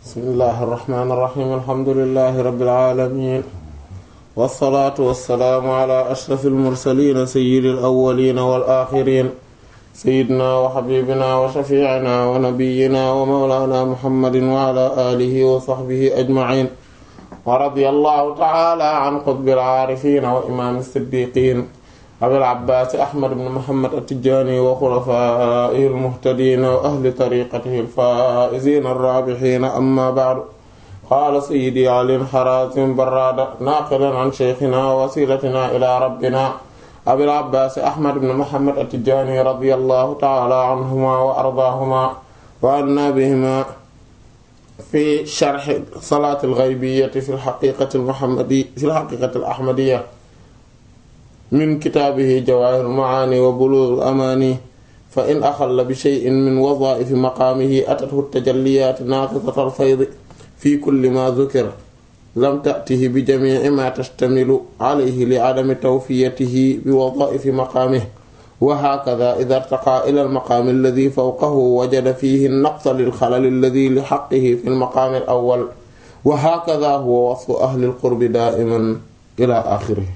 bismillahi irrahmani irrahim alhamdulilahi rabbil alamin wassalaatu wassalaamu ala ashraf almursalin sayyidi alawalin wal axirin sayyidina wa xabibina wa shafiicina wa nabiyina wa mawlana muhammadin wa ala alihi wa sahbihi ajmain wa radiyallahu ta'ala an qutbil aarifin wa imaam as-siddiqin abil abbaas ahmad ibn muhammad at-tijaani wa xulafaa'ihi al-muhtadiin wa ahli tariiqatihi al-faa'iziin ar-raabihiin amma ba'du qaala sayyidii ali harazim barraada naaqilan an shaykhinaa wa wasiilatinaa ilaa rabbinaa abil abbaas ahmad ibn muhammad at-tijaani radiyallahu ta'ala anhumaa wa ardaahumaa wa annaa bihimaa fi sharhi salaati al-ghaybiyyati fi al-haqiiqati al-muhammadiyya fi al-haqiiqati al-ahmadiyya min kitaabihi jawaahirul macaani wa buluugul amaani fa in axalla bi shay'in min wadaa'ifi maqaamihi atathu tajalliyaatu naaqidatal faydi fi kulli maa dukira lam ta'tihi bi jamiici maa tashtamilu calayhi li cadami tawfiyatihi bi wadaa'ifi maqaamihi wa haakadaa idaa irtaqaa ilal maqaami alladii fawqahu wajada fiihi naqsa lil xalali alladii li xaqqihi fil maqaamil awwal wa haakadaa huwa wasfu ahlil qurbi daa'iman ilaa aaxirihi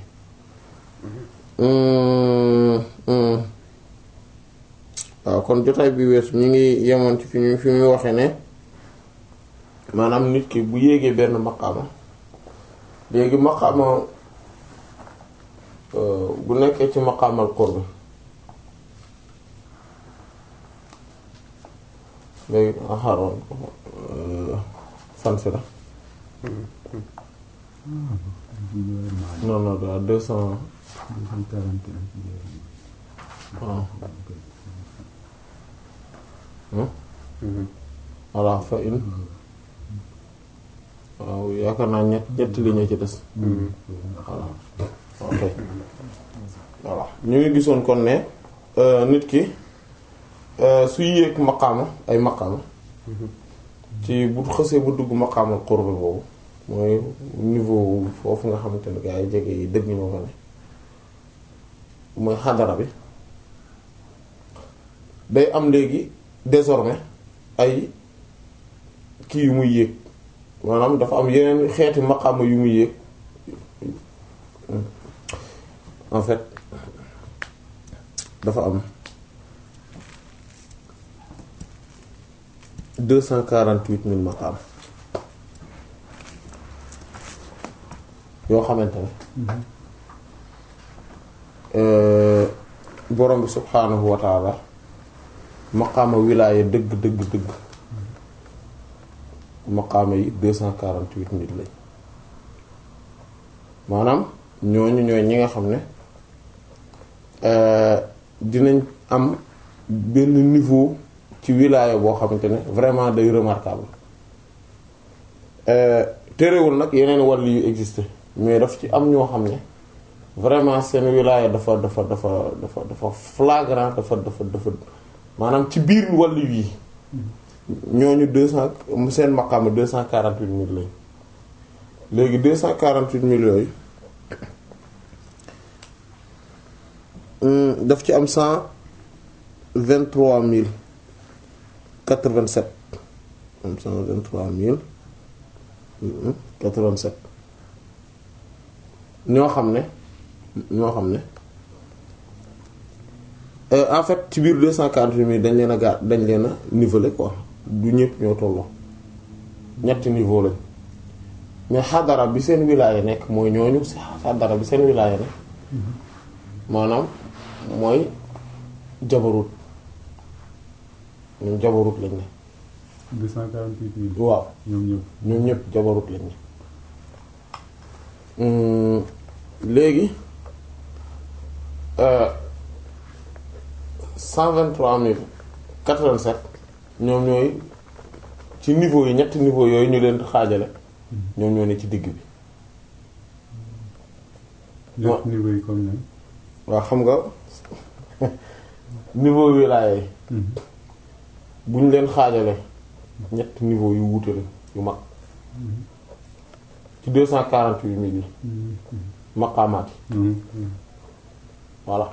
waaw kon jotaay bi weesu ñu ngi yemoon ci fi ñu fi muy waxe ne maanaam nit ki bu yéegee benn maqaama léegi maqaama bu nekkee ci maqaamal qurb léegi xaroon fan si la non non da deux cent waaw voilà fa in waaw yaakaar naa ñett ñetti li ñu ci des voilà ok voilà ñu ngi gisoon kon ne nit ki su yéeg maqaama ay maqaama ci bu xësee bu dugg maqaamal qurb boobu mooy niveau foofu nga xamante ne gaa yi jege yi dëgg ñoo fa ne mooy xadara bi day am léegi désormais ay kii yu muy yéeg maanaam dafa am yeneen xeeti maqaama yu muy yéeg en fait dafa am deux cent quarante-huit mille maqaama yoo xamante ne borom bi subhaanahu wa taala maqaama wilaaya dëgg dëgg dëgg maqaama yi deux cent quarante-huit mille lañ maanaam ñooñu ñooy ñi nga xam ne dinañ am benn niveau ci wilaaya boo xamante ne vraiment day remarquable terewul nag yeneen wàll yu existe mais daf ci am ñoo xam ne vraiment seen wilaaya dafa dafa dafa dafa dafa flagrant dafa dafa dafa maanaam ci biir wàll yi ñooñu deux cent seen maqaama deux cent quarante-huit mille lañ léegi deux cent quarante-huit mille yooyu daf ci am cent vingt-trois mille quatre-vingt-sept am cent vingt-trois mille quatre-vingt-sept ñoo xam ne ñoo xam ne en fait ci biir deux cent quarante-huit mille dañ leen a gaar dañ leen a niveler quoi du ñëpp ñoo tolloo ñetti niveau lañ mais xadara bi seen wilaaya nekk mooy ñooñu xadara bi seen wilaaya nekk maanaam mooy jabarut ñoom jabarut lañ ne. deux cent quarante-huit mille. waaw ñoom ñëpp. ñoom ñëpp jabarut lañ ne léegi. cent vingt-trois mille quatre-vingt-sept ñoom ñooy ci niveau yi ñetti niveau yooyu ñu leen xaajale ñoom ñoo ne ci digg bi ñett niveau yi comme ne. waaw xam nga niveau wilaaya yi bu ñu leen xaajale ñetti niveau yu wuute la yu mag ci deux cent quarante-huit mille yi maqaamaat yi voilà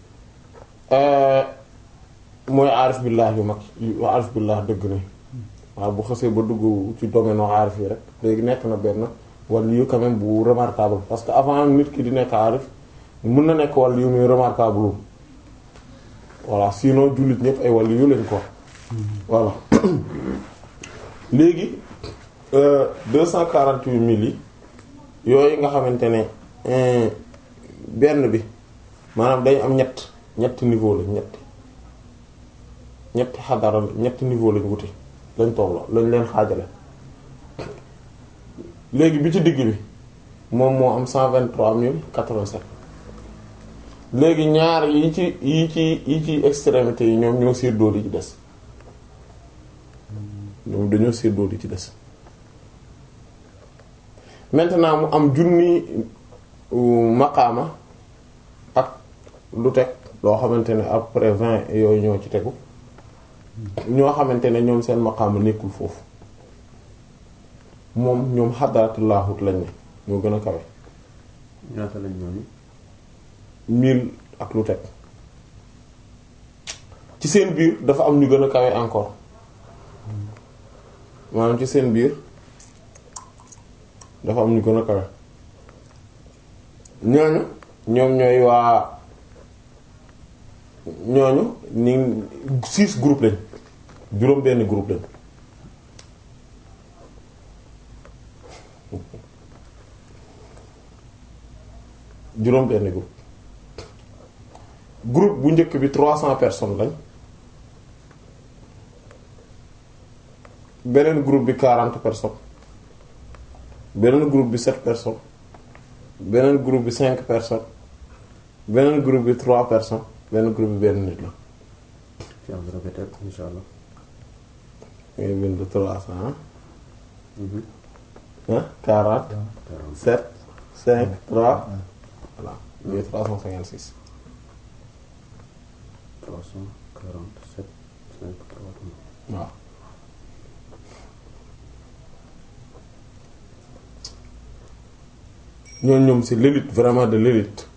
mooy aarif billah yu mag yu aarif billah dëgg ne waaw bu xasee ba dugg ci domaine u aarif yi rek léegi nekk na benn waliyu quand même bu remarquable parce que avant nit ki di nekk aarif mën na nekk waliyu muy remarquable voilà sinon jullit ñëpp ay waliyu lañ ko voilà léegi deux cent quarante-huit mille yi yooyu nga xamante ne benn bi maanaam dañ am ñett ñetti niveau lañ ñetti ñetti xadara ñetti niveau lañ wuti lañ tolloo lañ leen xaajale léegi bi ci digg bi moom moo am cent vingt-trois mille quatre-vingt-sept léegi ñaar yi ci yi ci yi ci extrémité yi ñoom ñoo séddoo li ci des ñoom dañoo séddoo li ci des maintenant mu am junni maqaama ak lu teg loo xamante ne après vingt yooyu ñoo ci tegu ñoo xamante ne ñoom seen maqaama nekkul foofu moom ñoom xadaraatullaahut lañ ne ñoo gën a kawe ñaata lañ ñooñu mille ak lu teg ci seen biir dafa am ñu gën a kawe encore maanaam ci seen biir dafa am ñu gën a kawe ñooñu ñoom ñooy waa ñooñu ni six groupe lañ juróom benn groupe lañ juróom benn groupe groupe bu njëkk bi trois cents personnes lañ beneen groupe bi quarante personnes beneen groupe bi sept personnes beneen groupe bi cinq personnes beneen groupe bi trois personnes beneen groupe bi benn nit la ci am répété insha allah ngay bind trois cents ah quarante sept cinq trois voilà muy trois cent cinquante six trois cent quarante sept cinq trois waaw ñooñu ñoom c'est l'élite vraiment de l'élite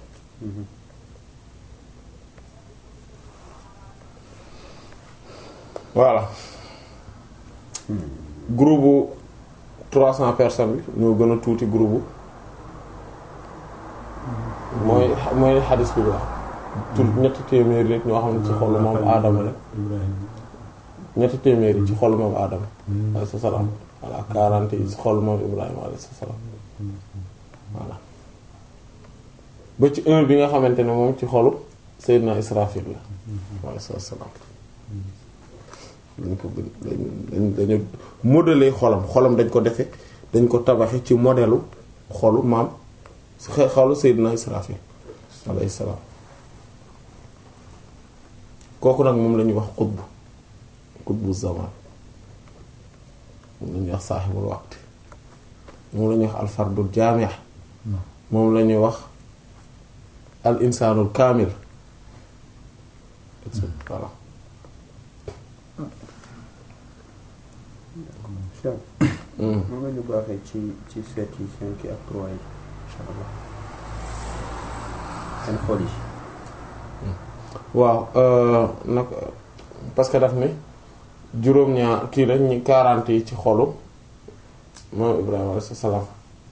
voilà groupe bu trois cents personnes bi ñoo gën a tuuti groupe bu mooy mooy xadis bi wax tur ñetti téeméeri nit ñoo xam ne ci xolu moom aadama la ñetti téeméeri ci xolu moom aadama alayhi salaam voilà quarante yi ci xolu moom ibrahima alayhi salaam voilà ba ci un bi nga xamante ne moom ci xolu Seydina Israfil la alayhi salaam dañ ko dañ dañu modeler xolam xolam dañ ko defe dañ ko tabaxe ci modelu xolu maam xolu Seydina Israfil alayhi salaam kooku nag moom la ñuy wax xutbu xutbu zaman moom la ñuy wax saaxibul waqti moom la ñuy wax alfardul jaami' moom la ñuy wax al insaanul kaamil voilà mën nga ñu baaxee ci ci sept yi cinq yi ak trois yi insha allah seen xol yi waaw nag parce que daf ni juróom-ñaar kii la ñi quarante yi ci xolu moom Ibrahima alayhi salaam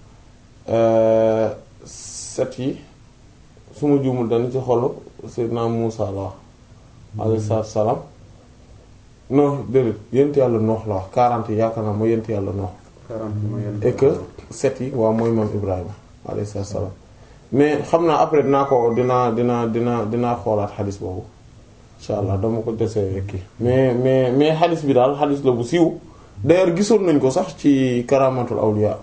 set yi su ma juumul dañu ci xolu Seydina Muusa la wax alayhi salaam non déedéet yent yàlla noox la wax quarante yi yaakaar naa mooy yent yàlla noox quarante mooy yenn et que set yi waaw mooy moom Ibrahima alayhi salaam mais xam naa après dinaa ko dinaa dinaa dinaa dinaa xoolaat xadis boobu insha allah dama ko desee kii mais mais mais xadis bi daal xadis la bu siiw d'ailleurs gisoon nañ ko sax ci karamatul awliya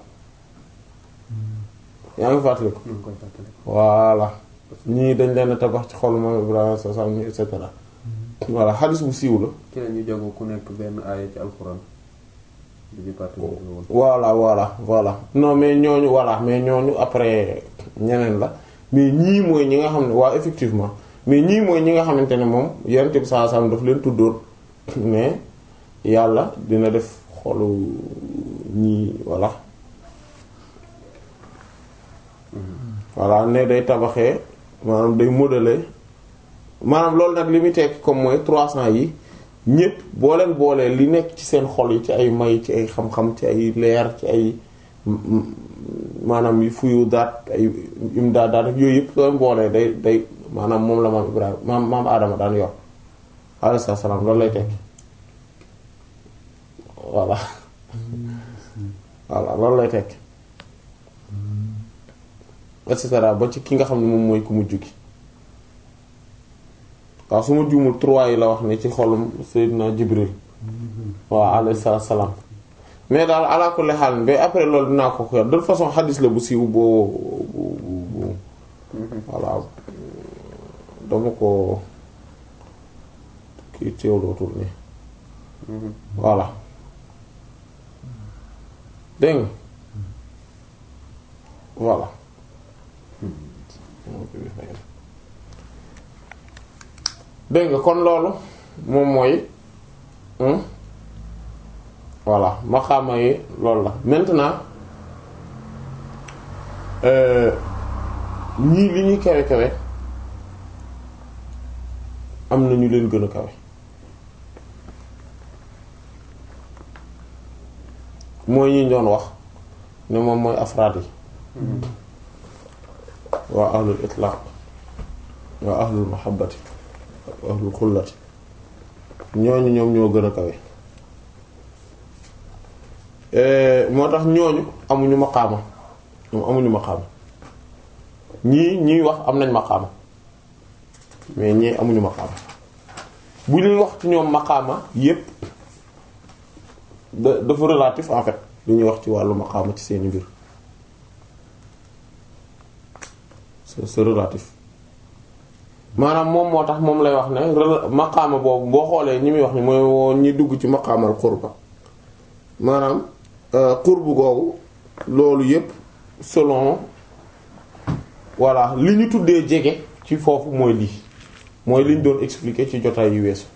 yaa ngi fàttali ko ñu ngi koy fàttali voilà ñii dañ leen a tabax ci xolu moom Ibrahima sa sam et cetera voilà xadis bu siiw la ci la ñu jago ku nekk benn aaya ci alxuraan bi ñu fàttali woon voilà voilà voilà non mais ñooñu voilà mais ñooñu après ñeneen la mais ñii mooy ñi nga xam ne waa effectivement mais ñii mooy ñi nga xamante ne moom yonent bi saa sam daf leen tuddoon mais yàlla dina def xolu ñii voilà voilà ne day tabaxee maanaam day modeler maanaam loolu nag li muy tekki comme mooy 300 yi ñépp boo leen boolee li nekk ci seen xol yi ci ay may ci ay xam-xam ci ay leer ci ay maanaam yu fuyu daat ay im daa daat yooyu yëpp soo leen boolee day day maanaam moom la maam Ibrahima maam maam Adama daan yor alayhi salaam loolu lay tekki voilà voilà loolu lay tekki et cetera ba ci ki nga xam ne moom mooy ku mujj gi waaw su ma juumul trois yi la wax ne ci xolum Seydina Jibril waaw alayhi salaam mais daal ala kulli haal ba après loolu dinaa ko xeer de toute façon xadis la bu siiw boo bu bu voilà dama ko kii teewlootul ni voilà dégg nga voilà dégg nga kon loolu moom mooy voilà maqaama yi loolu la maintenant ñii li ñuy kawe kawe am na ñu leen gën a kawe mooy ñi doon wax ne moom mooy afraad yi waa ahlul itlaq waa ahlul mahabbati ahlul xullati ñooñu ñoom ñoo gën a kawe moo tax ñooñu amuñu maqaama ñoom amuñu maqaama ñii ñii wax am nañ maqaama mais ñii amuñu maqaama bu ñuy wax ci ñoom maqaama yépp da dafa relatif en fait li ñuy wax ci wàllu maqaama ci seeni mbir c'est c'est relatif maanaam moom moo tax moom lay wax ne maqaama boobu boo xoolee ñi muy wax ni mooy woo ñi dugg ci maqaamal qurba maanaam qurbu googu loolu yépp selon voilà li ñu tuddee jege ci foofu mooy lii mooy li ñu doon expliquer ci jotaay yu weesu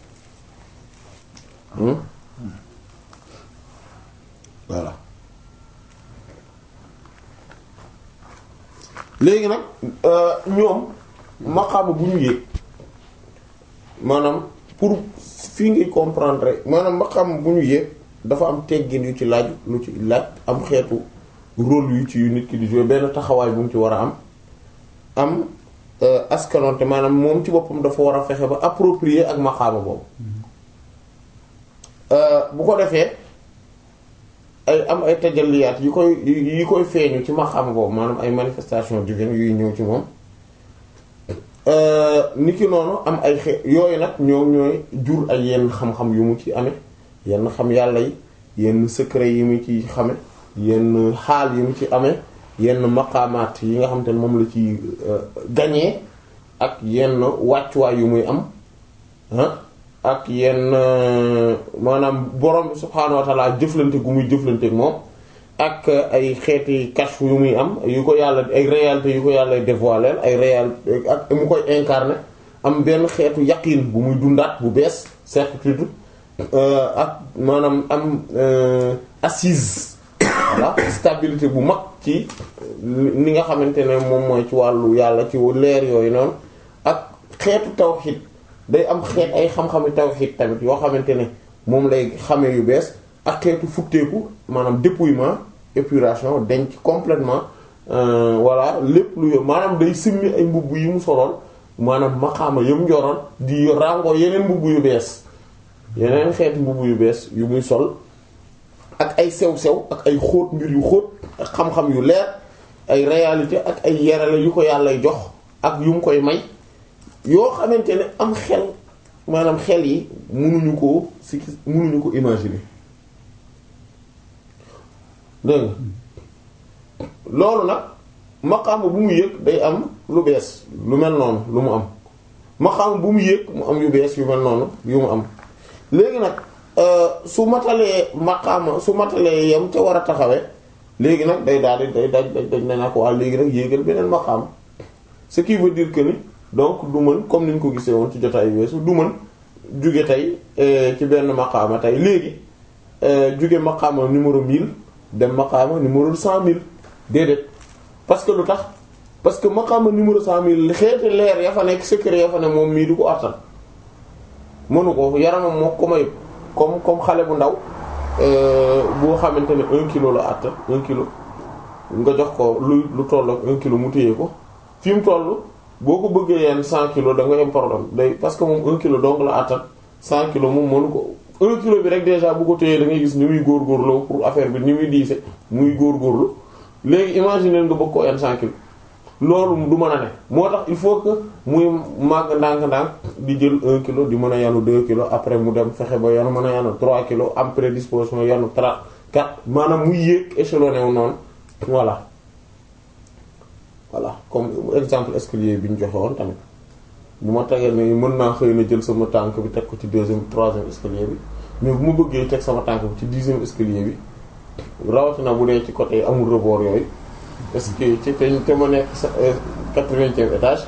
voilà léegi nag ñoom maqaama bu ñu yéeg maanaam pour fii ngay comprendre maanaam maqaama bu ñu yéeg dafa am teggin yu ci laaj lu ci laaj am xeetu rôle yu ci yu nit ki di jouer benn taxawaay bu mu ci war a am am askanonte maanaam moom ci boppam dafa war a fexe ba approprier ak maqaama boobu bu ko defee ay am ay tajalliyaat yi koy yi koy feeñu ci maqaama boobu maanaam ay manifestation divine yuy ñëw ci moom nit ki noonu am ay xe yooyu nag ñoom ñooy jur ay yenn xam-xam yu mu ci amee yenn xam yàlla yi yenn secret yi mu ci xame yenn xaal yi mu ci amee yenn maqaamaat yi nga xam te ne moom la ci gañee ak yenn wàccuwaay yu muy am ak yenn maanaam borom bi subhaanahu wa ta'ala jëflante gu muy jëflante ak moom ak ay xeeti kashf yu muy am yu ko yàlla ay réalité yu ko yàlla dévoiler ay réalité ak mu koy incarner am benn xeetu yaqin bu muy dundaat bu bees certitude ak maanaam am assise voilà stabilité bu mag ci ni nga xamante ne moom mooy ci wàllu yàlla ci leer yooyu noonu ak xeetu tawhid day am xeet ay xam-xami tawhid tamit yoo xamante ne moom lay xamee yu bees ak xeetu futteeku maanaam dépouillement épuration denc complètement voilà lépp lu yo maanaam day simmi ay mbubb yi mu soloon maanaam maqaama yëm njoroon di rango yeneen mbubb yu bees yeneen xeeti mbubb yu bees yu muy sol ak ay sew-sew ak ay xóot mbir yu xóot ak xam-xam yu leer ay réalité ak ay yerale yu ko yàllay jox ak yu mu koy may yoo xamante ne am xel maanaam xel yi mënuñu ko si mënuñu ko imaginer dégg loolu nag maqaama bu mu yëg day am lu bees lu mel noonu lu mu am maqaama bu mu yëg mu am yu bees yu mel noonu yu mu am léegi nag su matalee maqaama su matalee yam ca war a taxawee léegi nag day daal di day daj daj daj na ko waa léegi nag yéegal beneen maqaama ce qui veut dire que ni donc du mën comme ni ñu ko gisee woon ci jotaay weesu du mën jóge tey ci benn maqaama tey léegi jóge maqaama numéro 1000 dem maqaama numéro 100000 déedéet parce que lu tax parce que maqaama numéro 100000 xeeti leer ya fa nekk secret ya fa ne moom mii du ko attan mënu ko yaramam moo ko may comme comme xale bu ndaw boo xamante ne un kilo la àttan un kilo nga jox ko lu lu toll ak un kilo mu téye ko fi mu toll boo ko bëggee yenn cent kilos da nga am problème day parce que moom un kilo donc la àttan cent kilos moom mënu ko un kilo bi rek déjà bu ko téyee da ngay gis ni muy góorgóorloo pour affaire bi ni muy diise muy góorgóorlu léegi imaginer nga bëgg ko yenn cent kilos loolu du mën a ne moo tax il faut que muy màgg ndànk-ndànk di jël un kilo di mën a yanu deux kilos après mu dem fexe ba yanu mën a yanu trois kilos am prédisposition yanu trois quatre maanaam muy yéeg échelonné wu noonu voilà voilà comme exemple escalier bi ñu joxe woon tamit bu ma tegee ne mën naa xëy na jël sama tànk bi teg ko ci deuxième troisième escalier bi mais bu ma bëggee teg sama tànk bi ci dixième escalier bi rawatina bu dee ci côté amul rebord yooyu est-ce que ci te te ma nekk sa quatre-vingtième étage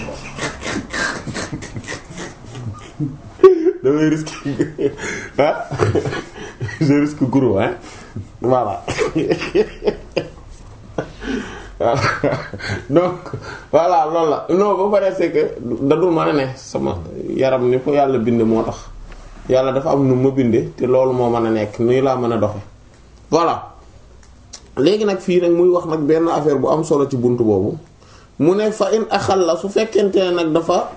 damay risque ah je risque gros hein voilà donc voilà loolu la non ba pare c'est que dadul mën a ne sama yaram ni ko yàlla binde moo tax yàlla dafa am nu ma binde te loolu moo mën a nekk nuy laa mën a doxe voilà léegi nag fii nag muy wax nag benn affaire bu am solo ci bunt boobu mu ne fa in axal la su fekkente ne nag dafa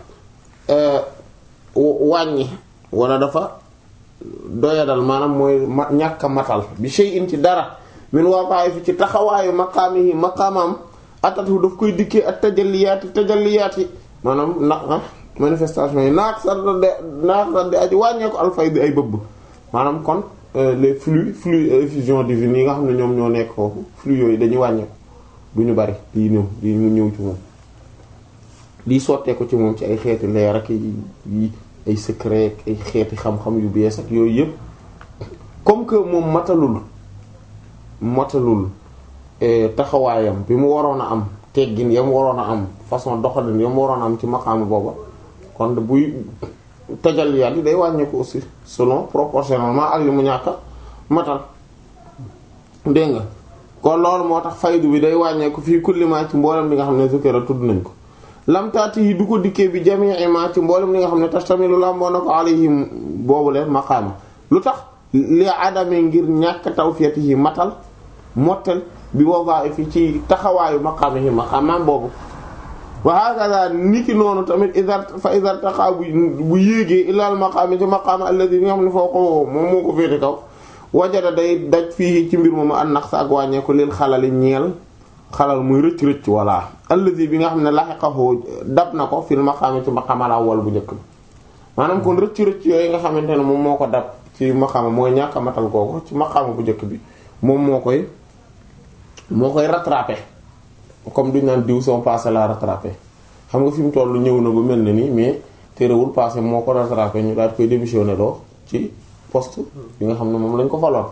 wàññi wala dafa doyadal maanaam mooy ma ñàkk a matal bi shay'in ci dara min waqa'i fi ci taxawaayu maqaamihi maqaamam atatu daf koy dikkee ak tajalliyaati tajalliyaati maanaam na manifestation yi naaq sa de naaq sa di aji wàññeeku alfay di ay bëbb maanaam kon les flux flux effusion divine yi nga xam ne ñoom ñoo nekk foofu flux yooyu dañuy wàññeeku du ñu bari di ñëw di mu ñëw ci moom di sottee ko ci moom ci ay xeeti leer ak yi ay secret ay xeeti xam-xam yu bees ak yooyu yëpp comme que moom matalul matalul taxawaayam bi mu waroon a am teggin ya mu waroon a am façon doxalin ya mu waroon a am ci maqaama booba kon buy tajalliyaat yi day wàññeeku aussi selon proportionnellement ak li mu ñàkk matal dégg nga kon loolu moo tax faydu bi day wàññeeku fii kulli ma ci mboolem li nga xam ne zikra tudd nañ ko lamtaati yi du ko dikkee bi jami'i ma ci mboolem li nga xam ne tastamilu lamboo na ko alayhim boobu leen maqaama lu tax li adame ngir ñàkk tawfiyatihi matal mottal bi wadaa'ifi ci taxawaayu maqaamihi maqaamaam boobu wa hakaza niki noonu tamit idar fa idar taxaa bu bu yéegee ilal maqaami ci maqaama alladhi bi nga xam ne foo ko moom moo ko féete kaw wajada day daj fii ci mbir moomu an naqs ak wàññeeku lil xalali ñeel xalal muy rëcc rëcc walla alladhi bi nga xam ne lahiqahu dab na ko fil maqaami ci maqaama la wal bu njëkk bi maanaam kon rëcc rëcc yooyu nga xamante ne moom moo ko dab ci maqaama mooy ñàkk a matal googu ci maqaama bu njëkk bi moom moo koy moo koy rattraper comme duñ naan diw son passé la rattraper xam nga fi mu toll ñëw na ba mel na nii mais terewul passé moo ko rattraper ñu daal koy démissionner loo ci poste bi nga xam ne moom lañ ko faloon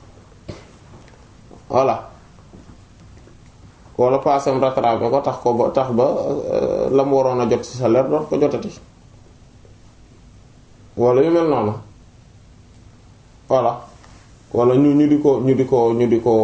voilà wala passé am rattraper ko tax ko ba tax ba la mu waroon a jot ci salaire doot ko jotati wala yu mel noonu voilà wala ñu ñu di ko ñu di ko ñu di ko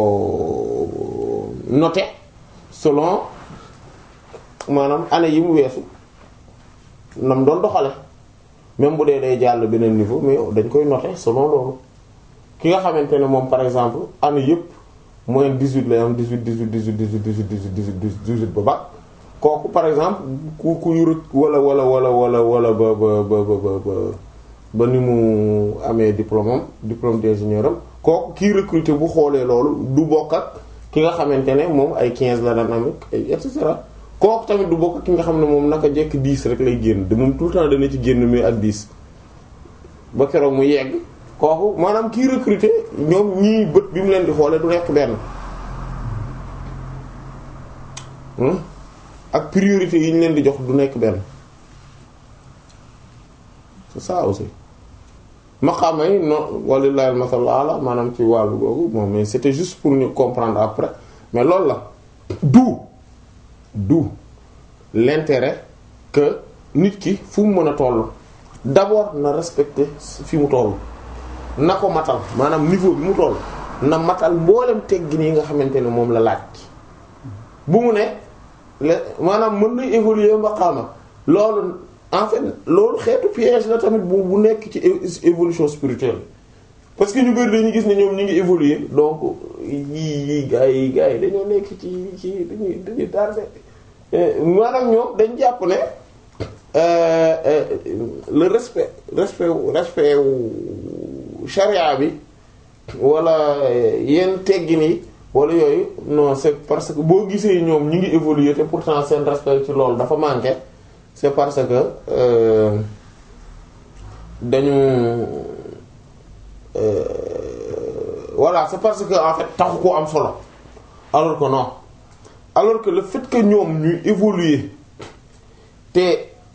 noter selon maanaam année yi mu weesu nam doon doxale même bu dee day jàll beneen niveau mais dañ koy noter selon loolu ki nga xamante ne moom par exemple année yëpp moyenne 18 lay am 18 18 18 18 18 18 18 ba ba kooku par exemple ku ku yurut wala wala wala wala wala ba ba ba ba ba ba ni mu amee diplôme am diplôme d'ingénieur am kooku kii recruter bu xoolee loolu du bokk ak ki nga xamante ne moom ay 15 la daan am ay et cetera kooku tamit du bokk ak ki nga xam ne moom naka jekk 10 rek lay génn de moom tout le temps dana ci génn mais ak 10 ba keroog mu yegg kooku maanaam kii recruter ñoom ñii bët bi mu leen di xoolee du nekk benn ak priorité yi ñu leen di jox du nekk benn c'est ça aussi maqaama yi non walillahi al-masal ala maanaam ci wàllu googu bon mais c'était juste pour ñu comprendre après mais loolu la du du l'intérêt que nit ki fu mu mën a toll d'abord na respecter fi mu toll na ko matal maanaam niveau bi mu toll na matal mboolem teggin yi nga xamante ne moom la laaj bu mu ne le maanaam mën na évoluer maqaama loolu en fait loolu xeetu piège la tamit bu bu nekk ci é- évolution spirituelle parce que ñu bëri dañuy gis ne ñoom ñu ngi évoluer donc yii yii gars yi gars yi dañoo nekk ci ci dañuy dañuy tardé maanaam ñoom dañ jàpp ne euh, euh, le respect respect respect wu charia bi wala yenn teggin yi wala yooyu non c'est parce que boo gisee ñoom ñu ngi évoluer te pourtant seen respect ci loolu dafa manqué c'est parce que euh, dañu euh, voilà c'est parce que en fait taxu koo am solo alors que non alors que le fait que ñoom ñuy évoluer te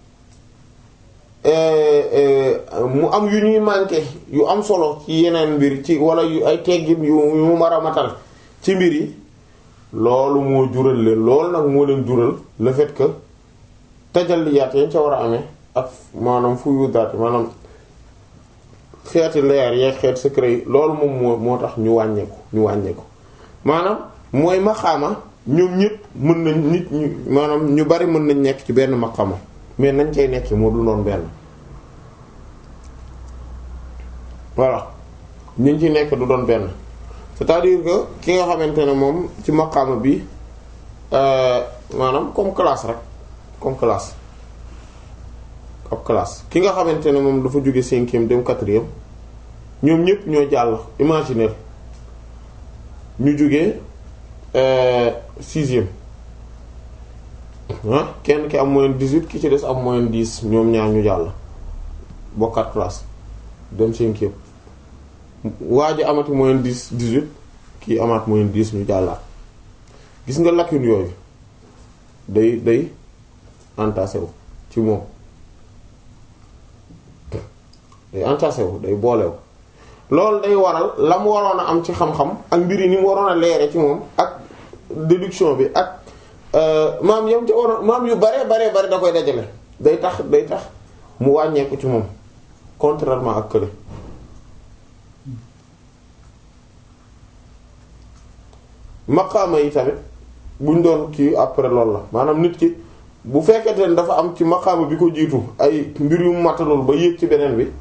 euh, euh, mu am yu ñuy manqué yu am solo ci yeneen mbir ci wala yu ay teggin yu yu mu mar a matal ci mbir yi loolu moo jural leen loolu nag moo leen jural le fait que tajalliyaat yañ ca war a amee ak maanaam fu yu daat maanaam xeeti leer yeeg xeeti secret yi loolu moom moo moo tax ñu wàññeeku ñu wàññeeku maanaam mooy maxaama ñoom ñëpp mën nañ nit ñu maanaam ñu bari mën nañ nekk ci benn maxaama mais nañ cay nekk moo du noon benn voilà ñu ci nekk du doon benn c'est-à-dire que ki nga xamante ne moom ci maqaama bi euh, maanaam comme classe rek comme classe ab classe ki nga xamante ne moom dafa jóge cinquième dem quatrième ñoom ñëpp ñoo jàll imaginer ñu jóge euh, sixième ah kenn ki am moyenne dix-huit ki ci des am moyenne dix ñoom ñaar ñu jàll bokkaat classe dem cinquième waa ji amati moyenne dix dix-huit kii amaat moyenne dix ñu jàllaat gis nga lacune yooyu day day entassé wu ci moom day entassé wu day boolewu loolu day waral la mu waroon a am ci xam-xam ak mbir yi ni mu waroon a leere ci moom ak déduction bi ak maam yam ci waroon maam yu bare bare bare da koy dajale day tax day tax mu wàññeeku ci moom contrairement ak kële maqaama yi tamit buñ doon kii après loolu la maanaam nit ki bu fekkente ne dafa am ci maqaama bi ko jiitu ay mbir yu matalul ba yéeg ci beneen bi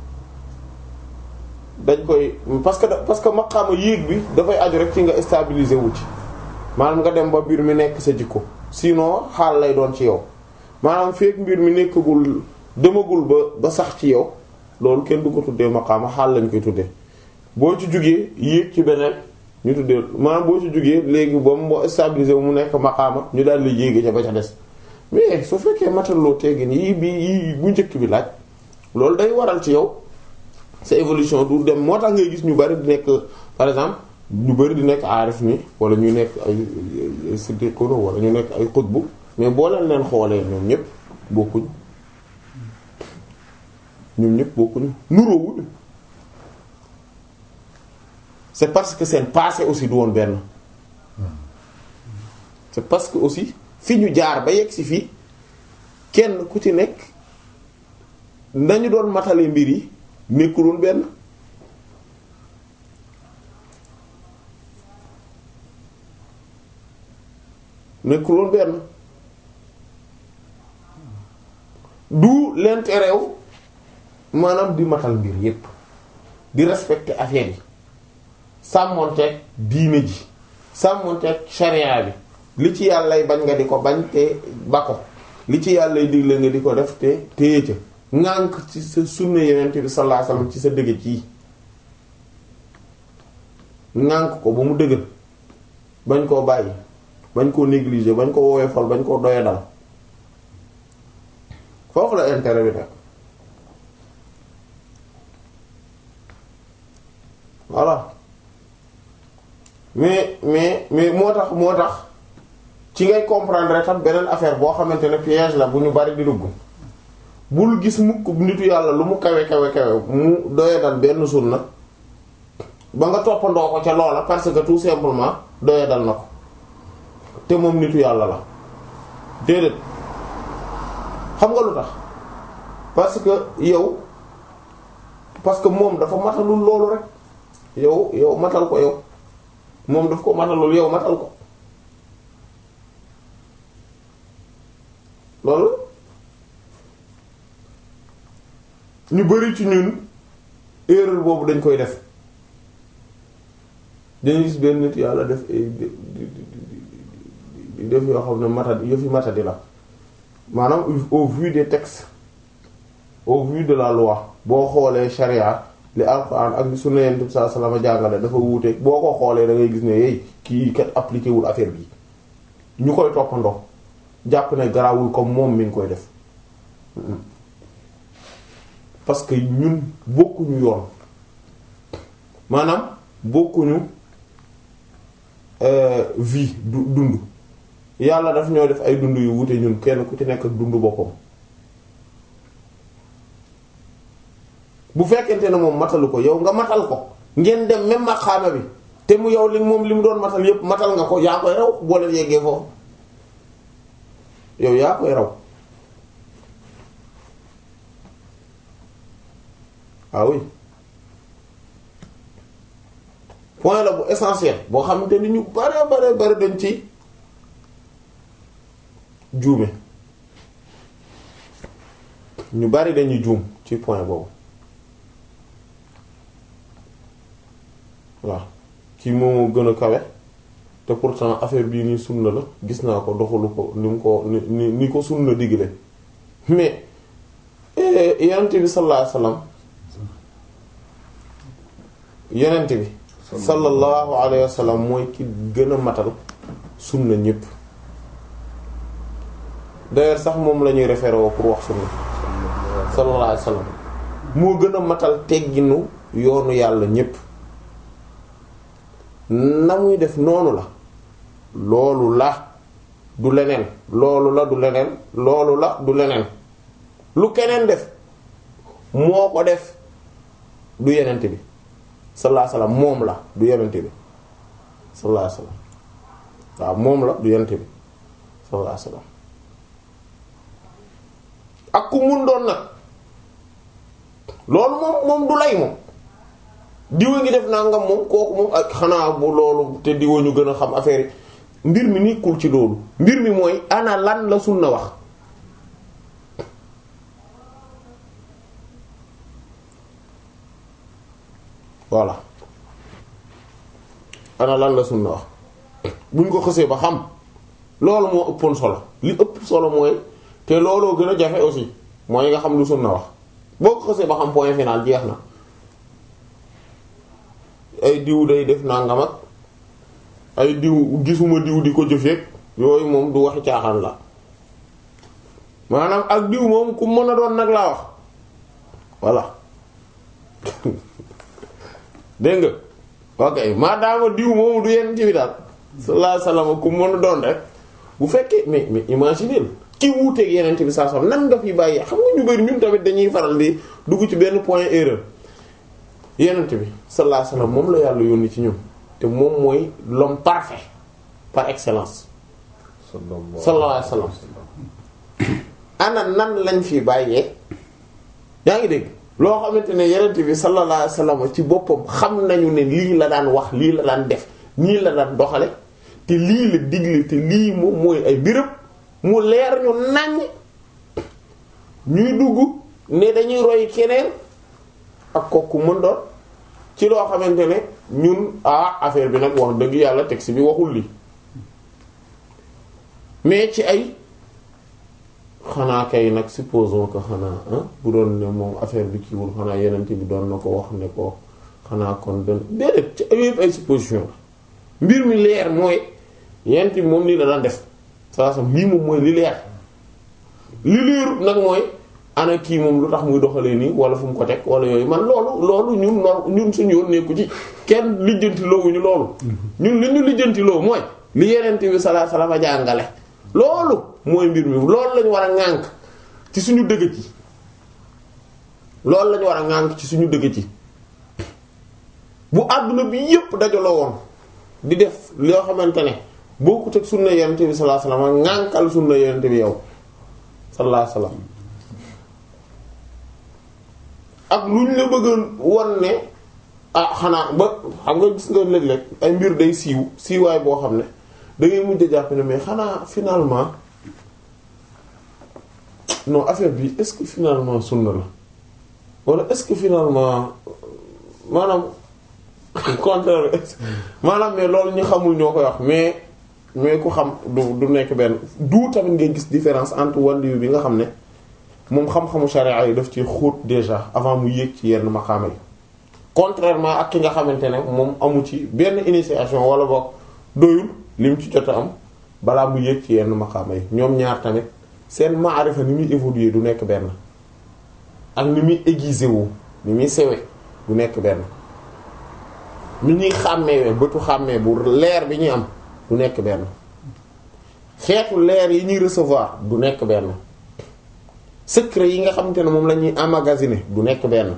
dañ koy parce que parce que maqaama yéeg bi dafay aju rek ci nga stabiliser wu ci maanaam nga dem ba mbir mi nekk sa jikko sinon xaal lay doon ci yow maanaam fekk mbir mi nekkagul demagul ba ba sax ci yow loolu kenn du ko tuddee maqaama xaal lañ koy tuddee boo ci jugee yéeg ci beneen ñu tuddee maanaam boo ci jugee léegi ba mu stabiliser mu nekk maqaama ñu daal di yéege ca ba ca des mais su fekkee mataloo teggin yii bi yii bu njëkk bi laaj loolu day waral ci yow sa évolution du dem moo tax ngay gis ñu bari di nekk par exemple ñu bari di nekk aarif ni wala ñu nekk ay siddiquna wala ñu nekk ay xutbu mais boo leen leen xoolee ñoom ñëpp bokkuñ ñoom ñëpp bokkuñu nuroowuñu c'est parce que seen passé aussi du woon benn c'est parce que aussi fi ñu jaar ba yegg si fii kenn ku ci nekk nañu doon matale mbir yi nekkuloon benn nekkuloon benn du l'intérêt wu maanaam di matal mbir yépp di respecter affaire yi sàmmonteeg diine ji sàmmonteeg sharia bi li ci yàllay bañ nga di ko bañ te ba ko li ci yàllay digle nga di ko def te téye ca ŋànk ci sa sunna yonent bi sallallahu alayhi wasallam ci sa dëgg ci ŋànk ko ba mu dëgër bañ koo bàyyi bañ koo négliger bañ koo woyofal bañ koo doyadal foofu la intérêt bi nag voilà mais mais mais moo tax moo tax ci ngay comprendre tam beneen affaire boo xamante ne piège la bu ñu bari di dugg bul gis mukk nitu yàlla lu mu kawe kawe kawe mu doyadal benn sunna ba nga toppandoo ko ca loola parce que tout simplement doyadal na ko te moom nitu yàlla la déedéet xam nga lu tax parce que yow parce que moom dafa matalul loolu rek yow yow matal ko yow moom daf ko matalul yow matal ko loolu ñu bari ci ñun erreur boobu dañ koy def dañuy gis benn nit yàlla def ay di di di def yoo xam ne matadi yëfi matadi la maanaam au vu des textes au vu de la loi boo xoolee charia li alxuraan ak li sunna Yonent bi sallallahu alayhi wasallam jàngale dafa wuute boo ko xoolee da ngay gis ne yey kii kat appliqué wul affaire bi ñu koy toppandoo jàpp ne garawul comme moom mi ngi koy def parce que ñun bokkuñu yoon maanaam bokkuñu vie du dund yàlla daf ñoo def ay dund yu wuute ñun kenn ku ci nekk ak dund boppam bu fekkente ne moom matalu ko yow nga matal ko ngeen dem même maqaama bi te mu yow li moom li mu doon matal yépp matal nga ko yaa koy raw boo leen yeggee foofu yow yaa koy raw ah oui point la bu essentiel boo xamante ni ñu bare bare bare dañ ci juume ñu bari dañuy juum ci point boobu waaw kii moo gën a kawe te pourtant affaire bii nii sunna la gis naa ko doxalu ko ni mu ko ni ni ni ko sunna digle mais yonent bi sallallahu alayhi wasallam yonent bi sallallahu alayhi wasallam mooy ki gën a matal sunna ñépp d'ailleurs sax moom la ñuy référé woo pour wax sunna sallallahu alayhi wasallam moo gën a matal tegginu yoonu yàlla ñépp na muy def noonu la loolu la du leneen loolu la du leneen loolu la du leneen lu keneen def moo ko def du yenent bi sallallahu alayhi wasallam moom la du yenent bi sallallahu alayhi wasallam waaw moom la du yenent bi sallallahu alayhi wasallam ak ku mun doon nag loolu moom moom du lay moom diwa ngi def nangam moom kooku moom ak xanaa bu loolu te diwa ñu gën a xam affaire yi mbir mi nekkul ci loolu mbir mi mooy ana lan la sunna wax voilà ana lan la sunna wax buñ ko xësee ba xam loolu moo ëppoon solo li ëpp solo mooy te looloo gën a jafe aussi mooy nga xam lu sunna wax boo ko xësee ba xam point final jeex na ay diw day def nangam ak ay diw gisuma diw di ko jëfeek yooyu moom du waxi caaxaan la maanaam ak diw moom ku mën a doon nag laa wax voilà dégg nga ok maadaama diw moomu du yenn ci bi daal sallallahu alayhi wasallam ku mën a doon rek bu fekkee mais mais imaginer ki wuuteeg yeneen bi saa sam nan nga fi bàyyi xam nga ñu bari ñun tamit dañuy faral di dugg ci benn point erreur yenent bi sallallahu alayhi wasallam moom la yàlla yónni ci ñun te moom mooy l'homme parfait par excellence sallallahu alayhi wasallam ana nan lañ fi bàyyee yaa ngi dégg loo xamante ne yenent bi sallallahu alayhi wasallam ci boppam xam nañu ne lii la daan wax lii la daan def nii la daan doxale te lii la digle te lii moom mooy ay birëb mu leer ñu naññ ñuy dugg ne dañuy roy keneen ak kooku mën doon ci loo xamante ne ñun ah affaire bi nag wax dëgg yàlla texte bi waxul lii mais ci ay xanaa kay nag supposons que xanaa bu doon ne moom affaire bi kiiwul xanaa yeneen bi doon na ko wax ne ko xanaa kon doon déedéet ci ay yëpp ay supposition la mbir mi leer mooy yeneen bi moom nii la daan def saa sam lii moom mooy li leer li leerut nag mooy ana kii moom lu tax muy doxalee nii wala fu mu ko teg wala yooyu man loolu loolu ñun nor ñun suñu yoon nekku ci kenn lijjanti loowuñu loolu ñun li ñu lijjanti loo mooy li yeneen bi sallallahu alayhi wasallam jàngale loolu mooy mbir mi loolu lañu war a ŋànk ci suñu dëgg ci loolu lañu war a ŋànk ci suñu dëgg ci bu àdduna bi yépp dajaloo woon di def loo xamante ne bokkut ak sunna yonent bi sallallahu alayhi wasallam ŋànkal sunna yonent bi yow sallallahu alayhi wasallam ak lu ñu la bëgg won ne ah xanaa ba xam nga gis nga léeg-léeg ay mbir day siiw siiwaay boo xam ne da ngay mujj jàpp ne mais xanaa finalement non affaire bi est-ce que finalement sunna la wala est-ce que finalement maanaam contraire bi maanaam mais loolu ñu xamul ñoo koy wax mais mais ku xam du du nekk benn du tamit ngay gis différence entre wàllu bi nga xam ne moom xam-xamu sharia yi daf ci xóot déjà avant mu yéeg ci yenn maqaama yi contrairement ak ki nga xamante ne moom amu ci benn initiation wala boog doyul lim ci jot a am balaa mu yéeg ci yenn maqaama yi ñoom ñaar tamit seen maarifa ni muy évoluer du nekk benn ak ni muy aiguisé wu ni muy sewe du nekk benn ni ñuy xàmmeewe bëtu xàmmee bu leer bi ñuy am du nekk benn xeetu leer yi ñuy recevoir du nekk benn secret yi nga xamante ne moom la ñuy emmagasiner du nekk benn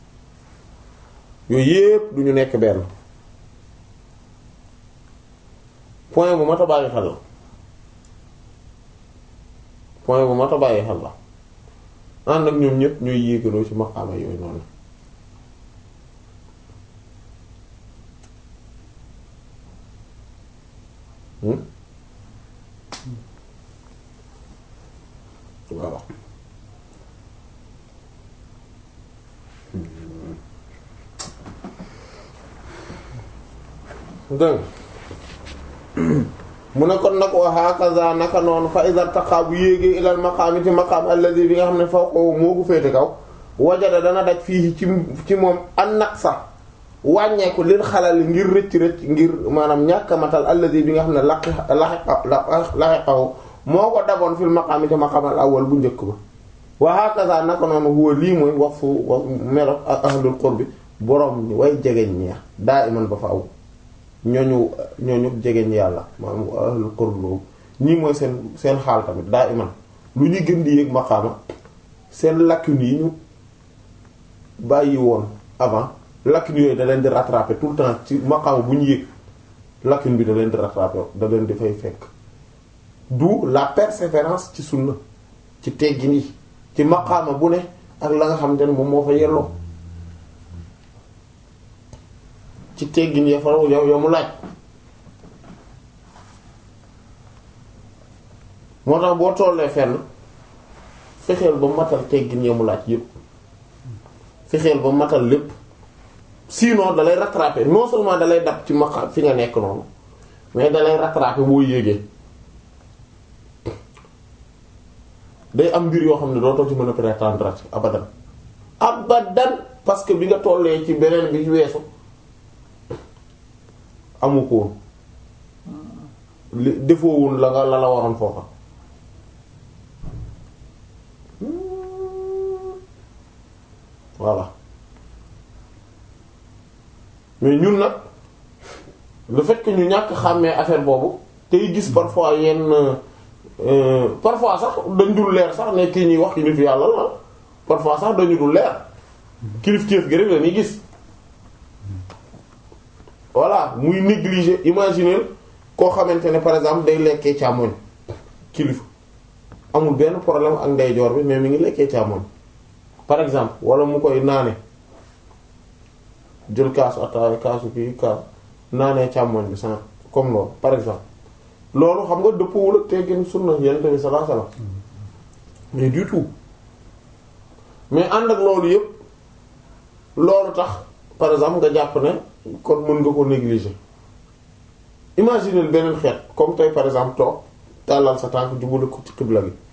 yooyu yépp du ñu nekk benn point bu mat a bàyyi xel la point bu mat a bàyyi xel la ànd ak ñoom ñépp ñooy yéegaloo ci maqaama yooyu noonu hmm voilà dégg mu ne kon nag wa hakaza naka noonu fa iza taqa bu yéegee ilal maqaami ci maqaam alladhi bi nga xam ne fawqahu moo ko féete kaw wajada dana daj fii ci ci moom an naqsa wàññeeku lil xalal ngir rëcc rëcc ngir maanaam ñàkk a matal alladhi bi nga xam ne laqi laxiqahu moo ko daboon fil maqaami ci maqaam al awwal bu njëkk ba wa hakaza naka noonu huwa lii mooy wasfu melo ak ahlul qurbi borom ni way jegeñ ñeex daa iman ba faaw ñooñu ñooñu jegeñ yàlla maanaam ahlul qurb boobu ñii mooy seen seen xaal tamit daa iman lu ñu gën di yéeg maqaama seen lacune yi ñu bàyyi woon avant lacune yooyu da leen di rattraper tout le temps ci maqaama bu ñu yéeg lacune bi da leen di rattraper da leen di fay fekk d'où la persévérance ci sunna ci teggin yi ci maqaama bu ne ak la nga xamante ne moom moo fa yelloo ci teggin ya fa yow yow mu laaj moo tax boo tollee fenn fexeel ba matal teggin ya mu laaj yépp fexeel ba matal lépp sinon dalay rattraper non seulement dalay dab ci maqa fi nga nekk noonu mais dalay rattraper boo yéegee day am mbir yoo xam ne doo toog ci mën a prétendre abadan abadan parce que bi nga tollee ci beneen bi weesu amu ko woon li defoo woon la nga la la waroon foofa voilà mais ñun nag le fait que ñu ñàkk xàmmee affaire boobu tey gis parfois yenn parfois sax dañ dul leer sax ne kii ñuy wax ki nitu yàlla la parfois sax dañu dul leer kilifteef gi rek la ñuy gis voilà muy négliger imaginer koo xamante ne par exemple day lekkee càmmoñ kilifa amul benn problème ak ndeyjoor bi mais mi ngi lekkee càmmoñ par exemple wala mu koy naane jël kaasu ataaya kaasu kii kaas naanee càmmoñ bi sans comme loolu par exemple loolu xam nga dëppwul ak teggin sunna yonent bi sallallahu alayhi wasallam mais du tout mais ànd ak loolu yépp loolu tax par exemple nga jàpp ne kon mën nga ko négliger imaginer beneen xeet comme tey par exemple toog tàllal sa tànk jubale ko ci xibla gi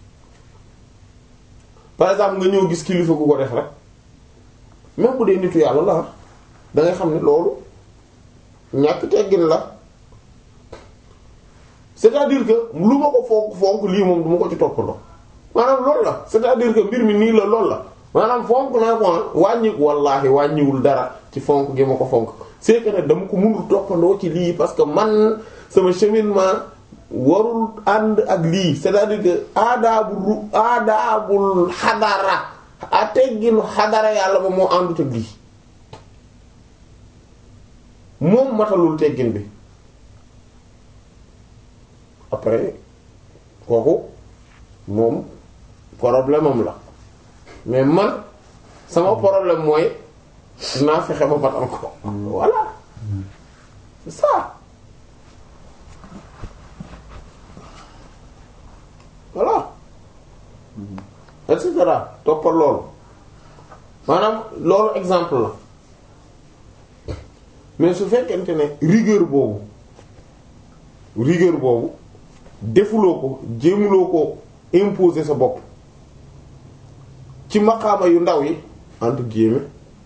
par exemple nga ñëw gis kilifa gu ko def rek même bu dee nitu yàlla la da ngay xam ne loolu ñàkk teggin la c'est-à-dire que lu ma ko fonk fonk lii moom du ma ko ci toppandoo maanaam loolu la c'est-à-dire que mbir mi nii la loolu la maanaam fonk naa ko wàññi wallaahi wàññiwul dara ci fonk gi ma ko fonk c'est que nag dama ko mënul toppandoo ci lii parce que man sama cheminement warul ànd ak lii c'est-à-dire que aadaabul ru aadaabul xadara a tegginu xadara yàlla ba moo àndut ak lii moom matalul teggin bi après kooku moom problème am la mais man sama problème mooy naa fexe ba matal ko voilà c'est ça voilà et cetera toppal loolu maanaam loolu exemple la mais su fekkente ne rigueur boobu rigueur boobu defuloo ko jéemuloo ko imposer sa bopp ci maqaama yu ndaw yi entre guillemets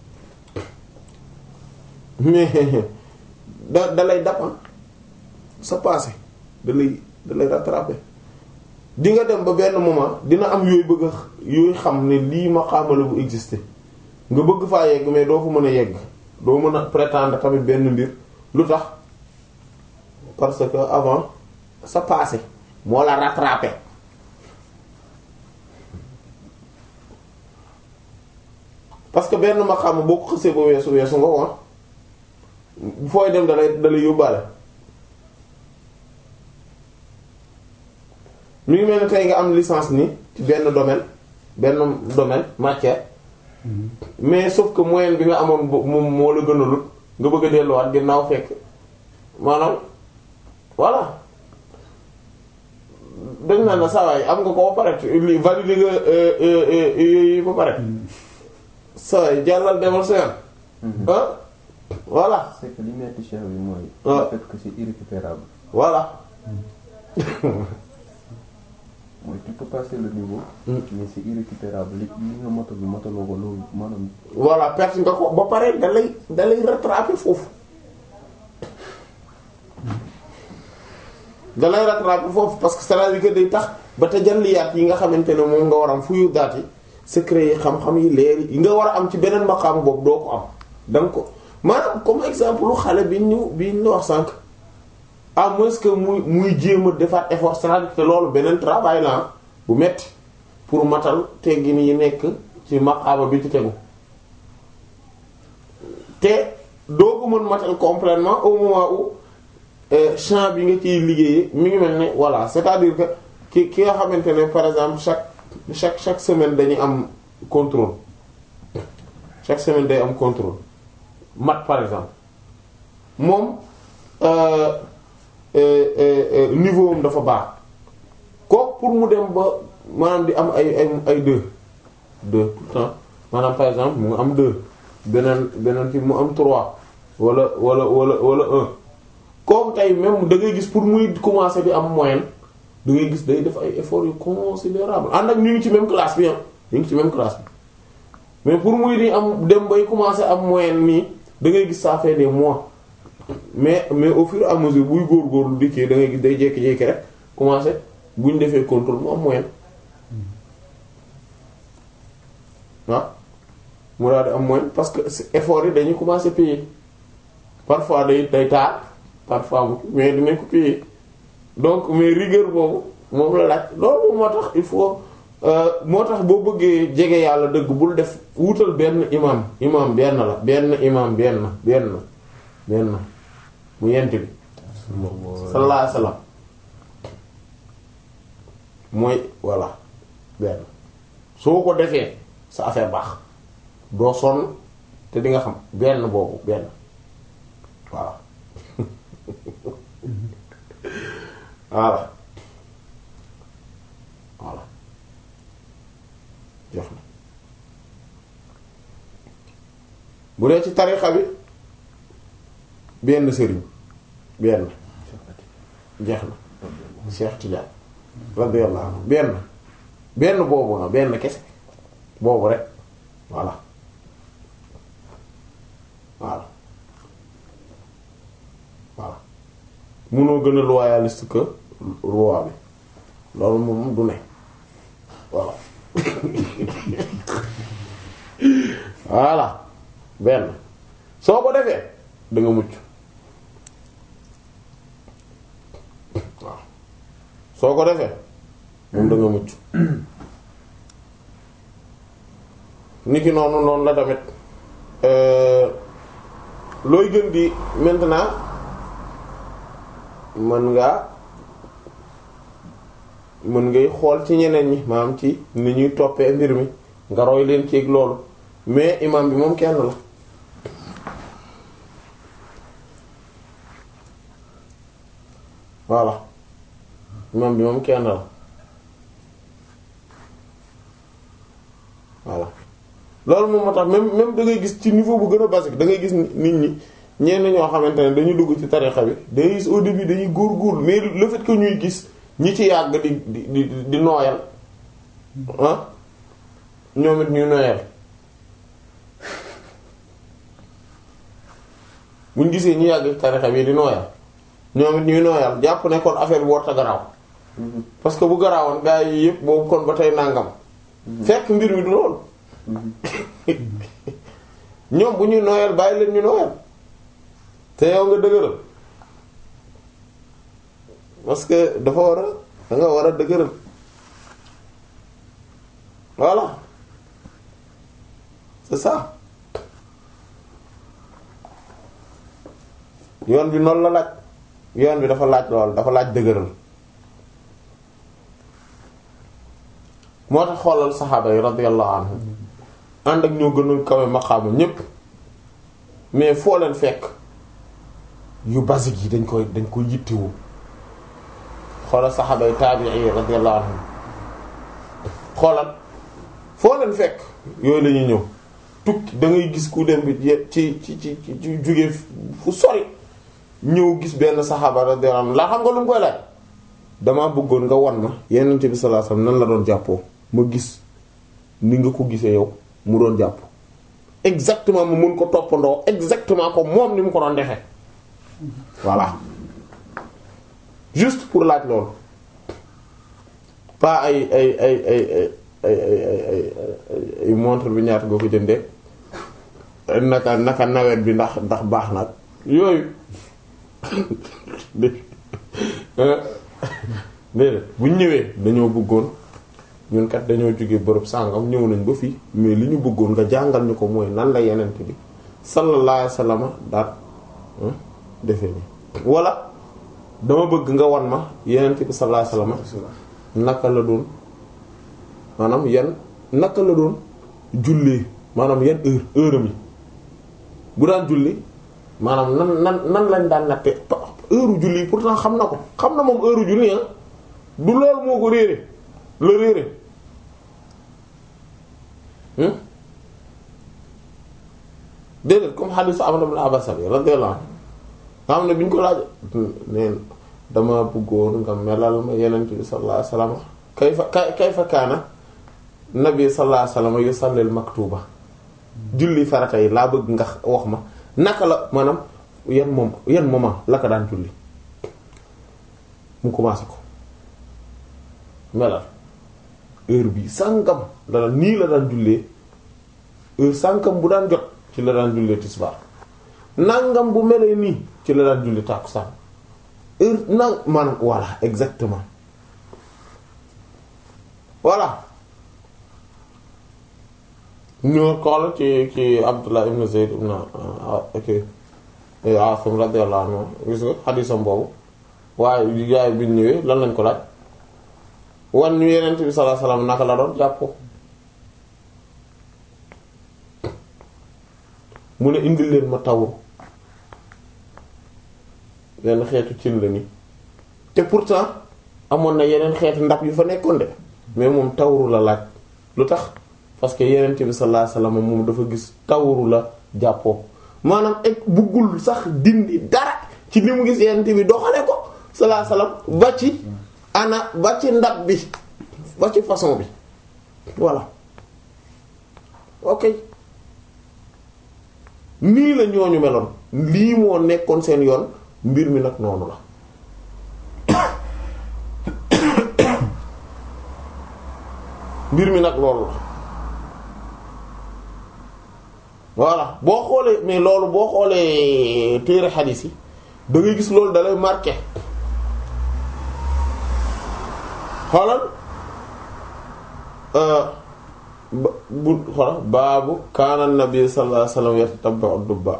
mais da da lay dappan sa passé da lay da lay rattraper di nga dem ba benn moment dina am yooyu bëgg a yooyu xam ne lii maqaama la bu exister nga bëgg faa yegg mais doo fa mën a yegg doo mën a prétendre tamit benn mbir lu tax parce que avant sa passé moo la rattrapé parce que benn maqaama boo ko xësee ba weesu weesu nga woon fooy dem dalay dalay yóbbaale mi ngi mel ne tey nga am licence ni ci benn domaine benn domaine matière mais sauf que moyen bi nga amoon moom moo la gënalul nga bëgg a delluwaat ginnaaw fekk maanaam voilà dañ naan la saa waay am nga ko ba pare li valider nga yooyu ba pare saa waay jàllal demal sa yoon ah voilà c'est que li metti cheikh bi mooy. Ah. le fait que c'est irrécupérable. voilà mooy tu peux passer le niveau. Mm. mais c'est irrécupérable li li nga motal motaloo ko loolu maanaam. voilà perte nga ko ba pare da lay da lay rattraper foofu da lay rattraper foofu parce que c'est-à-dire que day tax ba tajalliyaat yi nga xamante ne moom nga war a am fuyu daat yi secret yi xam-xam yi leer yi nga war a am ci beneen maqaam boobu doo ko am da nga ko maanaam comme exemple lu xale bi ñu bi ñu wax sànq à moins que muy muy jéem a defaat effort c'est-à-dire que loolu beneen travail la ah bu metti pour matal teggin yi nekk ci maqaama bi ci tegu te doo ko mën matal complètement au moment où euh, champ bi nga ciy liggéeyee mi ngi mel ne voilà c'est-à-dire que ki ki nga xamante ne par exemple chaque chaque chaque semaine dañuy am contrôle chaque semaine day am contrôle mat par exemple moom euh, euh, euh, niveau am dafa baax kooku pour mu dem ba maanaam di am ay ay ay deux deux tout le temps maanaam par exemple mu am deux beneen beneen fi mu am trois wala wala wala wala un kooku tey même da ngay gis pour muy commencer di am moyenne da ngay gis day def ay efforts yu considérable ànd ak ñu ngi ci même classe bi ah ñu ngi ci même classe bi mais pour muy di am dem bay commencer am moyenne nii da ngay gis ça fait des mois mais mais au fur et à mesure buy góorgóorlu di kii da ngay gis day jékki-jékki rek commencer bu ñu defee contrôle mu am moyenne waaw mu daal di am moyenne parce que effort yi dañuy commencer payer parfois day day taal parfois mu mais dinañ ko payer donc mais rigueur boobu moom la laaj loolu moo tax il faut euh, moo tax boo bëggee jege yàlla dëgg bul def wutal benn imam imam benn la benn imam benn benn benn mu yent bi sallallahu alayhi wasallam mooy voilà benn soo ko defee sa affaire baax doo sonn te di nga xam benn boobu benn voilà voilà voilà jox na bu dee ci tarixa bi benn sëriñ benn jeex na Cheikh Tidiane radiyallahu anhu benn benn boobu nga benn kese boobu rek voilà voilà voilà munoo gën a loyaliste que roi bi loolu moom du ne voilà voilà benn soo ko defee da nga mucc waaw soo ko defee moom da nga mucc niki noonu noonu la tamit euh, looy gën di maintenant mën ngaa mën ngay xool ci ñeneen ñi maanaam ci ni ñuy toppee mbir mi nga roy leen ci loolu mais imam bi moom kenn la voilà imam bi moom kenn la voilà loolu moom moo tax même même da ngay gis ci niveau bu gën a basique da ngay gis nit ñi ñenn ñoo xamante ne dañu dugg ci tarixa bi da ngay gis au début dañuy góorgóorlu mais le fait que ñuy gis ñi ci yàgg di di di di nooyal ah ñoom it ñuy nooyal buñ gisee ñi yàgg ci tarixa bi di nooyal ñoom it ñuy nooyal jàpp ne kon affaire bi warta garaaw parce que bu garaawoon gaa yi yëpp boobu kon ba tey nangam fekk mbir mi du loolu ñoom bu ñuy nooyal bàyyi leen ñu nooyal te yow nga dëgëral parce que dafa war a da nga war a dëgëral voilà c'est ça yoon bi noonu la laaj yoon bi dafa laaj lool dafa laaj dëgëral moo tax xoolal saxaaba yi radiyallahu anhum ànd ak ñoo gën a kawe maqaama ñépp mais foo leen fekk yu basique yi dañ koy dañ koy yittewu xoolal saxaaba yi taabi'i radiyallahu anhum xoolal foo leen fekk yooyu la ñuy ñëw tukki da ngay gis ku dem bi ci ci ci ci jóge fu sori ñëw gis benn saxaaba radiyallahu anhu laa xam nga lu mu koy laaj damaa bëggoon nga wan ma Yonent bi sallallahu alayhi wasallam nan la doon jàppoo ma gis ni nga ko gisee yow mu doon jàpp exactement mu mun ko toppandoo exactement ko moom ni mu ko doon defee voilà juste pour laaj loolu pas ay ay ay ay ay ay ay ay ay montre bi ñaata nga ko jëndee naka naka nawet bi ndax ndax baax na yooyu déedéet bu ñu ñëwee dañoo bëggoon ñun kat dañoo jóge bërëb sàngam ñëw nañ ba fii mais li ñu bëggoon nga jàngal ñu ko mooy nan la yenent bi sallallahu alayhi wasallam daal defee ni wala dama bëgg nga wan ma yenent bi sallallahu alayhi wasallam naka la doon maanaam yan naka la doon jullee maanaam yan heure heure am yi bu daan julli maanaam nan nan nan lañ daan natte heure julli pourtant xam na ko xam na moom heure julli ah du loolu moo ko réere la réere déedéet comme hadith Amr ibn Abbas bi radiyallahu anhu nga xam ne bi ñu ko laaj neen dama bëggoon nga melal ma yenent bi sallallahu alayhi wasallam kayfa kayfa kaana nabi sallallahu alayhi wasallam yusallil maktuba julli farata yi laa bëgg nga wax ma naka la maanaam yan moom yan moment la ko daan julli mu commencé ko melal heure bi sàngam la daan nii la daan jullee heure sàngam bu daan jot ci la daan jullee tisbaar nangam bu melee nii ci la daan julli tàkkusaan heure nang maanaam voilà exactement voilà ñoo xool ci ci Abdullah ibn Zayd ibn ok Asim radiyallahu anhu gis nga xadiisam boobu waaye yaay bi ñu ñëwee lan lañ ko laaj wan ñu Yonent bi sallallahu alayhi wasallam naka la doon jàpp mu ne indil leen ma tawur yenn xeetu cin la ni te pourtant amoon na yeneen xeetu ndab yu fa nekkoon de mais moom tawru la laaj lu tax parce que Yonent bi sallallahu alayhi wasallam moom dafa gis tawru la jàppoo maanaam ek buggul sax dindi dara ci li mu gis Yonent bi doxale ko sallallahu alayhi wasallam ba ci ana ba ci ndab bi ba ci façon bi voilà ok nii la ñooñu meloon lii moo nekkoon seen yoon mbir mi nag noonu la mbir mi nag loolu la voilà boo xoolee mais loolu boo xoolee téere xadiis yi da ngay gis loolu dalay marqué xoolal bu xoolal baabu kaana nabi sallallahu alayhi wasallam yatatabbu dubba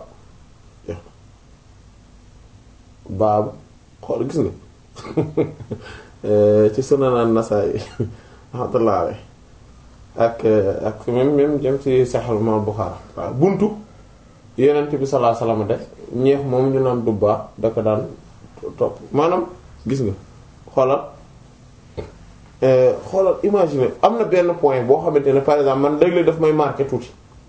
baabu xool gis nga ci sunan an-Nasa'i rahmatullah alayhi ak ak même même jëm ci Sahih Imam Bukhari waaw buntu Yonent bi sallallahu alayhi wasallam def ñeex moom ñu naan dubba da ko daan topp maanaam gis nga xoolal xoolal imaginer am na benn point boo xamante ne par exemple man léeg-léeg daf may marqué tuuti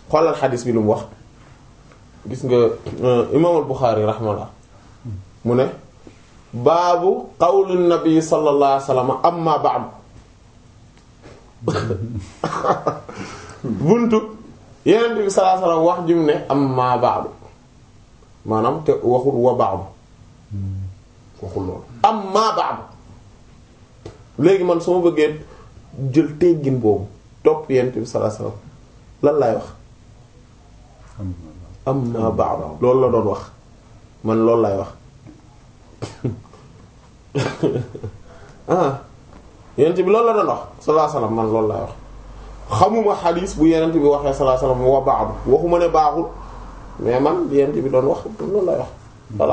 xoolal xadis bi lu mu wax gis nga imaamul Buxaari rahimahullah mu ne baabu qawli nabi sallallahu alayhi wasallam amma ba'd buntu yeneen bi sallallahu alayhi wasallam wax jum ne amma ba'd maanaam te waxul wa ba'd waxul loolu amma ba'd léegi man su ma bëggee jël teggin boobu topp yeneen bi sallallahu alayhi wasallam lan laay wax amma ba'd loolu la doon wax man loolu laay wax ah yenent bi loolu la doon wax sallallahu alayhi wasallam man loolu laay wax xamuma xadiis bu yenent bi waxee sallallahu alayhi wasallam wa ba'd waxuma ne baaxul mais man yenent bi doon wax loolu laay wax voilà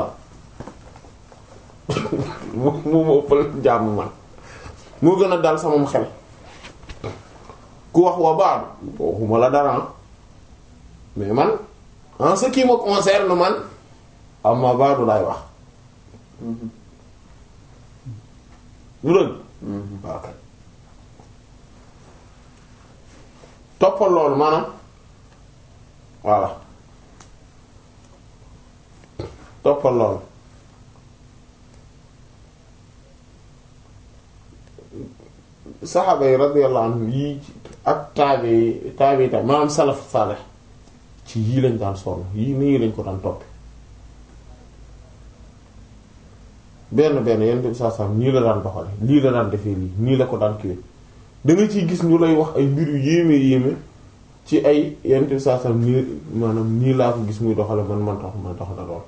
mu mu ma ëppal jàmm man moo gën a dal samam xel ku wax wa ba'd waxuma la dara mais man en ce qui me concerne man amma ba'du laay wax lu dëgg waaw kay toppal loolu maanaam voilà toppal loolu saxaaba yi radiyallahu anhum yii ak taabi yi taabi yi tam maanaam salaf salih ci yii lañ daan sonn yii nii lañ ko daan topp benn benn yenn bi saa saa nii la daan doxale lii la daan defee lii nii la ko daan kiwe da nga ciy gis ñu lay wax ay mbir yu yéeme yéeme ci ay yenn bi saa saa nii maanaam nii laa ko gis muy doxale man man tax man tax na lool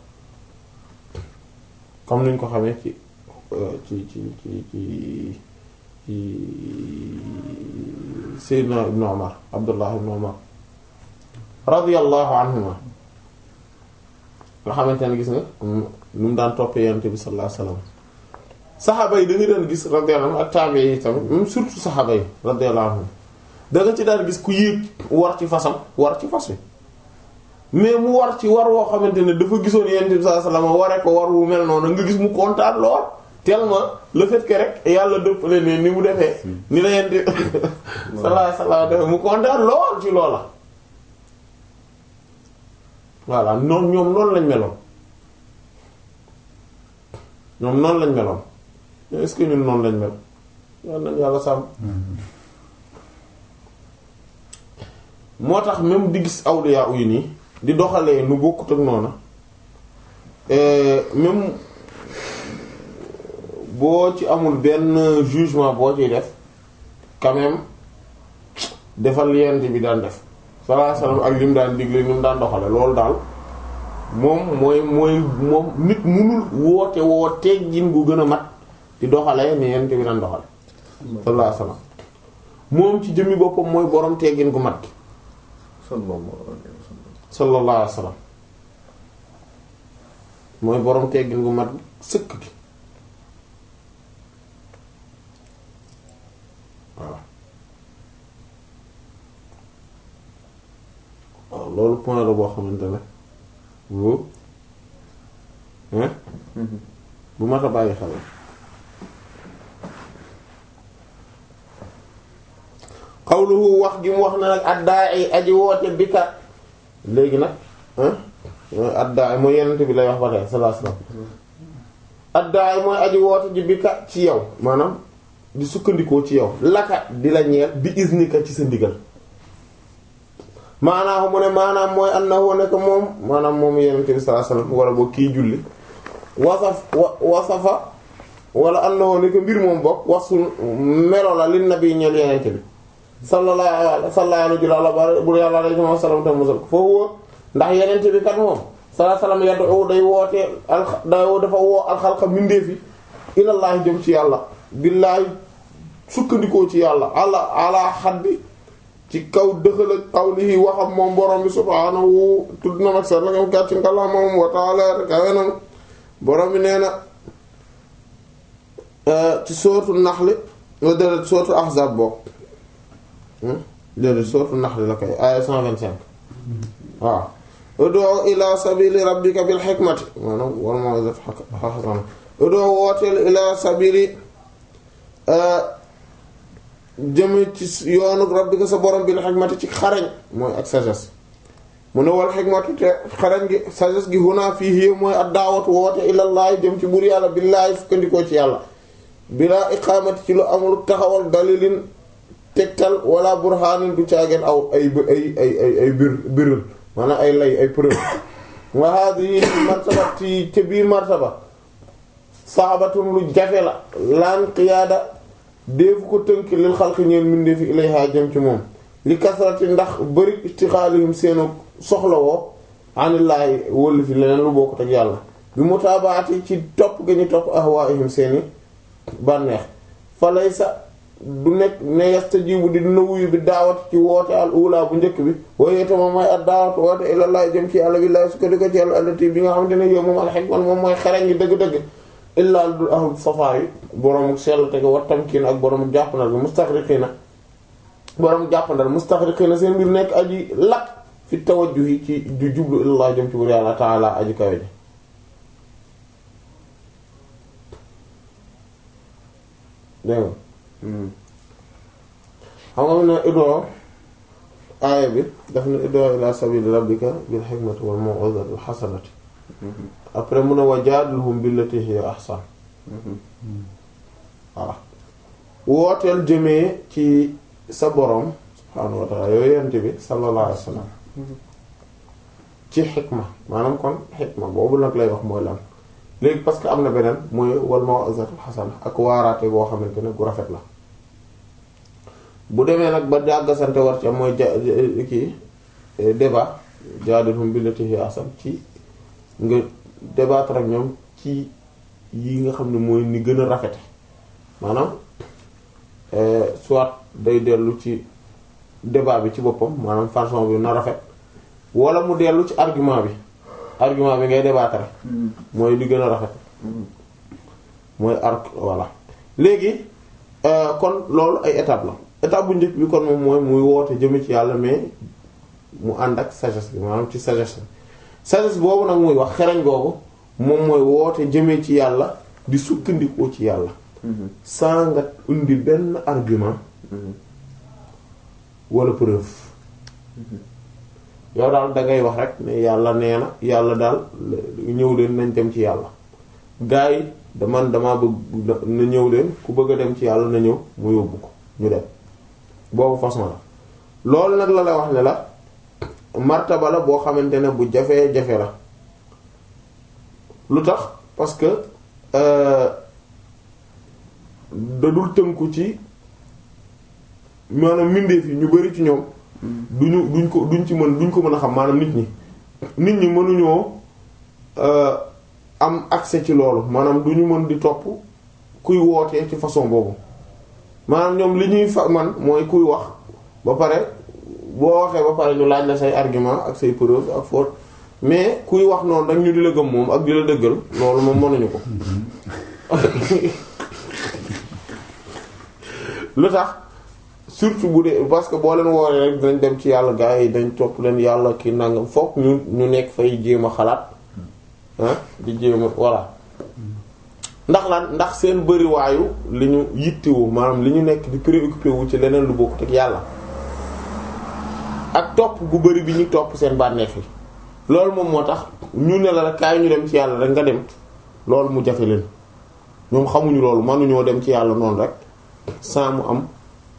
comme niñ ko xamee ci ci ci ci ci ci Seydina Ibn Umar Abdullah Ibn Umar radiyallahu anhuma nga xamante ne gis nga nu mu daan toppee yonent bi sallallahu alayhi wasallam saxaaba yi da nga daan gis radiyallahu anhum ak taabe yi tamit même surtout saxaaba yi radiyallahu anhum da nga ci daan gis ku yéeg war ci fasam war ci fas wi mais mu war ci war woo xamante ne dafa gisoon yonent bi sallallahu alayhi wasallam waree ko war wu mel noonu nga gis mu kontaan lool tellement le fait que rek yàlla dëppale ne ni mu defee ni la yonent sallallahu alayhi wasallam defee mu kontaan lool ci loola voilà noonu ñoom noonu lañ meloon ñoom noonu lañ meloon est-ce que ñun noonu lañ mel yal nañ yàlla sàmm moo tax même di gis awliya yi nii di doxalee nu bokkut ak noona même boo ci amul benn jugement boo ciy def quand même defal yent bi daan def sallallahu alayhi wasallam ak lim daan digle ni mu daan doxale loolu daal moom mooy mooy moom nit munul woote woo teggin gu gën a mat di doxale ni yent bi daan doxale sallallahu alayhi wasallam moom ci jëmmi boppam mooy borom teggin gu mat gi sallallahu alayhi wasallam mooy borom teggin gu mat sëkk gi voilà waaw loolu point la boo xamante ne bu hein bu mat a bàyyi xel xawluhu wax gi mu wax na nag addaay aji woote bi ka léegi nag addaay mooy yenent bi lay wax ba tey sallallahu alayhi wasallam addaay mooy aji woote ji bi ka ci yow maanaam di sukkandikoo ci yow laka di la ñeel bi iznika ci sa ndigal maanaam mu ne maanaam mooy annahu nekk moom maanaam moom yenent bi sallallahu alayhi wasallam wala boo kii julli wasaf wasafa wala annahu nekk mbir moom bokk wasul melo la li nabi ñeel yenent bi sallallahu sallallahu alayhi wa sallam bu yàlla alayhi wa sallam te musal foofu ndax yenent bi kat moom sallallahu alayhi wa sallam yad'u day woote al day dafa woo alxalqa mindeefi ilallaahi jëm ci yàlla billaahi sukkandikoo ci yàlla ala ala xaddi ci kaw dëxal ak qawlihi waxam moom borom bi subhaanahu tudd na mag sax la nga gàcc ngala moom wa ta'ala kawe na borom bi nee na ci sootu naxli déedéet sootu ahzab bokk déedéet sootu naxli la koy aaya 125 waaw ud'u ila sabili rabbika bil hikmati maanaam wal maw'izati hasana ud'u wooteel ila sabili jëme ci yoonu rabbika sa borom bil hikmati ci xarañ mooy ak sagesse mu ne wal xikmatu te xarañ gi sagesse gi huna fii hiya mooy ad daawatu woote ilallaah jëm ci buur yàlla billaahi sukkandikoo ci yàlla bilaa iqaamati ci lu amul taxawal dalilin tegtal wala burhaanin du caageen aw ay ay ay ay ay bir birul maanaam ay lay ay preuve wa hadihi martaba ci ca biir martaba saabatun lu jafe la laan qiyaada déefu ko tënk lil xalqi ñeen mbindeefi ilayha jëm ci moom li kasrati ndax bari istixaalihim seenu soxlawoo anillaahi wëllu fi leneen lu bokkut ak yàlla bi mutaabaati ci topp ga ñu topp ahwaihim seeni bànneex fa laysa du nekk ne yastajibu di dina wuyu bi daawat ci woote al ula bu njëkk bi waaye itam mooy ak daawat woote ilallah jëm ci yàlla billahi su ko di ko ci yàlla allati bi nga xamante ne yow moom alxikman moom mooy xereñ gi dëgg-dëgg illaa lu dul ahlu safaa yi boroomu sell te wa tamkiin ak boroomu jàppandal bi mustaxriqiina boroomu jàppandal mustaxriqiina seen mbir nekk aji lakk fi tawajjuhi ci du jublu ilallah jëm ci bur yàlla taala aji kawe ji dégg nga xam nga ne idoo aaya bi daf ne idoo ila sabili rabbika bil hikmati wal maw'izati al hasanati après mun a wa jaadilhum billati hiya ahsan voilà wooteel jëmee ci sa borom subhaanahu wa ta'ala yooyu yent bi sallallahu alayhi wa sallam ci xikma maanaam kon xikma boobu nag lay wax mooy lan léegi parce que am na beneen mooy wal maw'izati al hasana ak waaraate boo xamante ne gu rafet la bu demee nag ba jàggasante war ci am mooy ja kii débat jaadilhum billati hiya ahsan ci nga débattre ak ñoom ci yi nga xam ne mooy ni gën a rafete maanaam soit day dellu ci débat bi ci boppam maanaam façon bi na rafet wala mu dellu ci argument bi argument bi ngay débattre mooy li gën a rafet mooy arc voilà léegi kon loolu ay étape la étape bu njëkk bi kon moom mooy muy woote jëme ci yàlla mais mu ànd ak sagesse bi maanaam ci sagesse sagesse boobu nag muy wax xereñ googu moom mooy woote jëmee ci yàlla di sukkandikoo ci yàlla saa nga indi benn argument wala preuve yow daal dangay wax rek ne yàlla nee na yàlla daal ñëw leen nañ dem ci yàlla gars yi daman dama bëgg na ñëw leen ku bëgg a dem ci yàlla na ñëw mu yóbbu ko ñu dem boobu façon la loolu nag la la wax ne la martaba la boo xamante ne bu jafee jafe la lu tax parce que dadul tënku ci maanaam mbindeef yi ñu bari ci ñoom duñu duñ ko duñ ci mën duñ ko mën a xam maanaam nit ñi nit ñi mënuñoo am accès ci loolu maanaam duñu mën di topp kuy wootee ci façon boobu maanaam ñoom li ñuy fa man mooy kuy wax ba pare boo waxee ba pare ñu laaj la say argument ak say preuve ak faute mais kuy wax noonu rek ñu di la gëm moom ak di la dëggal loolu moom mënuñu ko lu tax surtout bu dee parce que boo leen wooree rek dinañ dem ci yàlla gars yi dañ topp leen yàlla ki nangam fokk ñu ñu nekk fay jéem a xalaat ah di jéem a voilà ndax lan ndax seen bëriwaayu li ñu yittewu maanaam li ñu nekk di préoccupé wu ci leneen lu bokkut ak yàlla ak topp gu bëri bi ñu topp seen bànneex yi loolu moom moo tax ñu ne la rek kaay ñu dem ci yàlla rek nga dem loolu mu jafe leen ñoom xamuñu loolu mënuñoo dem ci yàlla noonu rek sans mu am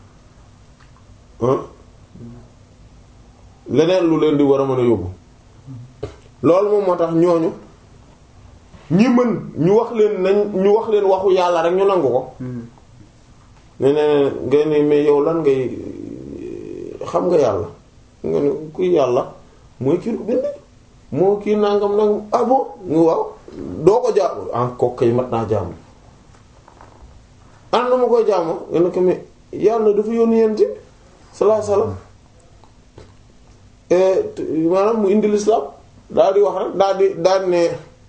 leneen lu leen di war a mën a yóbbu loolu moom moo tax ñooñu ñi mën ñu wax leen nañ ñu wax leen waxu yàlla rek ñu nangu ko ne ne nga ne mais yow lan ngay xam nga yàlla nga ne kuy yàlla mooy kii lu bind moo kii nangam nangam ah bon nga waaw doo ko jaamu en ko kay mat naa jaamu an na ma koy jaamu nga ne ko mais yàlla dafa yónni yenti salaa salaam maanaam mu indi l'islam daal di wax rek daal di daal di ne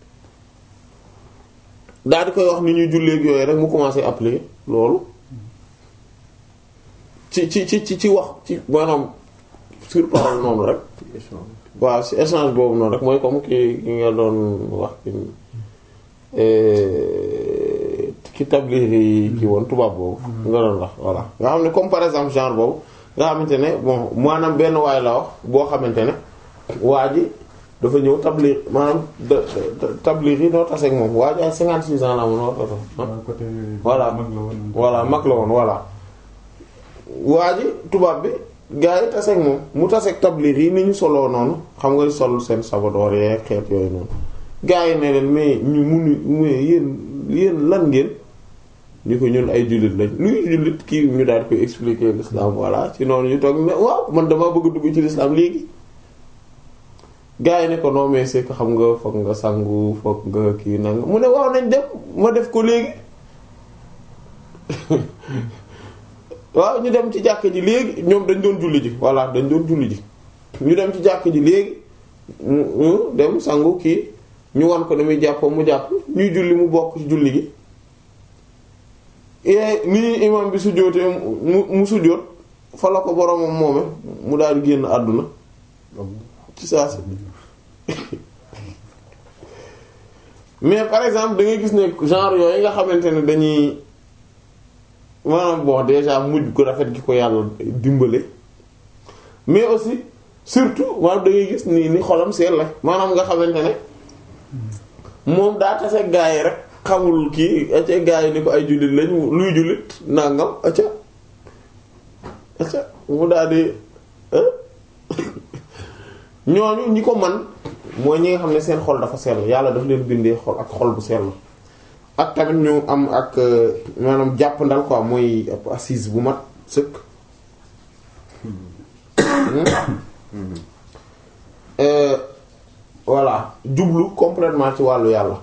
daal di koy wax ni ñuy julleek yooyu rek mu commencé appliquer loolu ci ci ci ci ci wax ci maanaam sur parole noonu rek waaw ci échange boobu noonu rek mooy comme ki ki nga doon wax ki tabliir yi ki woon tubaab boobu nga doon wax voilà nga xam ne comme par exemple genre boobu nga xamante ne bon maanaam benn waay la wax boo xamante ne waa ji dafa ñëw tablir maanaam da- da- tablir yi noo taseeg moom waa ji ay 56 ans la amoon war toto waaw côté Voilà. mag la woon. voilà mag la woon voilà waa ji tubaab bi gars yi taseeg moom mu taseeg tablir yi ni ñu soloo noonu xam nga sol seen sabadoor yee xeet yooyu noonu gars yi ne leen mais ñu munu mais yéen yéen lan ngeen ñu ko ñun ay jullit lañ luy jullit kii ñu daal koy expliquer l'islam voilà ci noonu ñu toog ne waaw man damaa bëgg a dugg ci l'islam léegi gars yi ne ko non mais c'est que xam nga foog nga sangu foog nga kii nanga mu ne waaw nañ dem ma def ko léegi waaw ñu dem ci jàkk ji léegi ñoom dañ doon julli ji voilà dañ doon julli ji ñu dem ci jàkk ji léegi mu mu dem sangu kii ñu wan ko damay jàppoo mu jàpp ñuy julli mu bokk ci julli gi et ni imam bi sujjóotee mu mu sujjóot fa la ko boromam moome mu daal di génn àdduna ci saa si mais par exemple da ngay gis ne genre yooyu nga xamante ne dañuy maanaam bon déjà mujj ko rafet gi ko yàlla dimbale mais aussi surtout maanaam da ngay gis ni ni xolam seen la maanaam nga xamante ne moom daa tase gaa yi rek xamul kii acca gaa yi ni ko ay jullit lañ luy jullit nangam acca acca mu daal di ñooñu ñi ko man mooy ñi nga xam ne seen xol dafa sell yàlla daf leen bindee xol ak xol bu sell ak tamit ñu am ak maanaam jàpp ndal quoi mooy ab assise bu mat sëkk Euh, voilà jublu complètement ci wàllu yàlla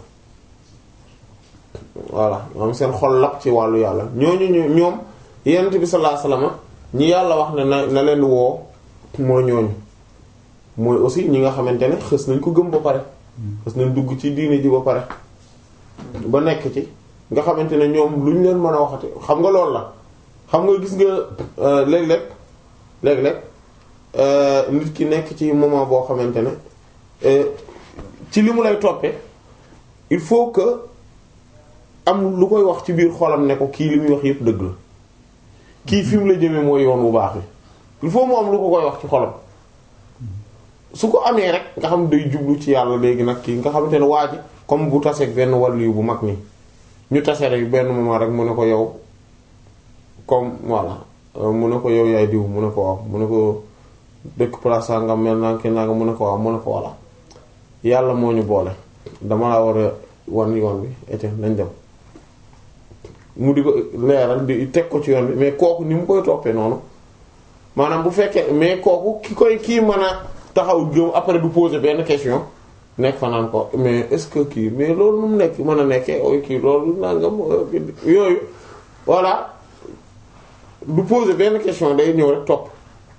voilà moom seen xol lap ci wàllu yàlla ñooñu ñu ñoom yonent bi sallallahu alayhi wasallam ñi yàlla wax ne na na leen woo mooy ñooñu mooy aussi ñi nga xamante ne xës nañ ko gëm ba pare xës nañ dugg ci diine ji ba pare ba nekk ci nga xamante ne ñoom lu ñu leen mën a waxati xam nga loolu la xam nga gis nga léeg-léeg léeg-léeg nit ki nekk ci moment boo xamante ne ci li mu lay toppee il faut que am lu koy wax ci biir xolam ne ko kii li muy wax yépp dëgg la kii fi mu la jëmee mooy yoon bu baax bi il faut mu am lu ko koy wax ci xolam su ko amee rek nga xam day jublu ci yàlla léegi nag kii nga xamante ne waa ji comme bu taseeg benn wàllu bu mag nii ñu tase rek benn moment rek mu ne ko yow comme voilà mu ne ko yow yaay diw mu ne ko waaw mu ne ko dëkk place nga mel naa ki naa nga mu ne ko waaw mu ne ko voilà yàlla moo ñu boole dama la war a wan yoon bi ete nañ dem mu di ko leeral di teg ko ci yoon bi mais kooku ni mu koy toppee noonu maanaam bu fekkee mais kooku ki koy kii mën a taxaw gëm après du poser benn question nekk fa naan ko mais est-ce que kii mais loolu nu mu nekk mën a nekkee ooy kii loolu nangam yooyu voilà du poser benn question day ñëw rek topp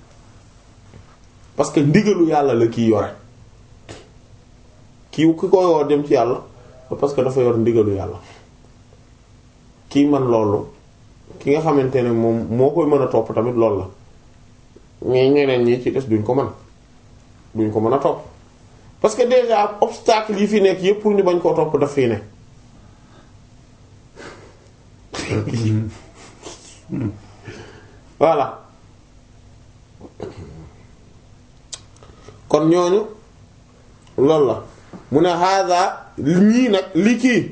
parce que ndigalu yàlla la kii yore kii ki ko yor dem ci yàlla parce que dafa yor ndigalu yàlla kii man loolu ki nga xamante ne moom moo koy mën a topp tamit loolu la mais ñeneen ñi ci des duñ ko mën duñ ko mën a topp parce que déjà obstacle yi fi nekk yépp pour ñu bañ koo topp daf fii ne voilà kon ñooñu loolu la mu ne hada ñii nag li kii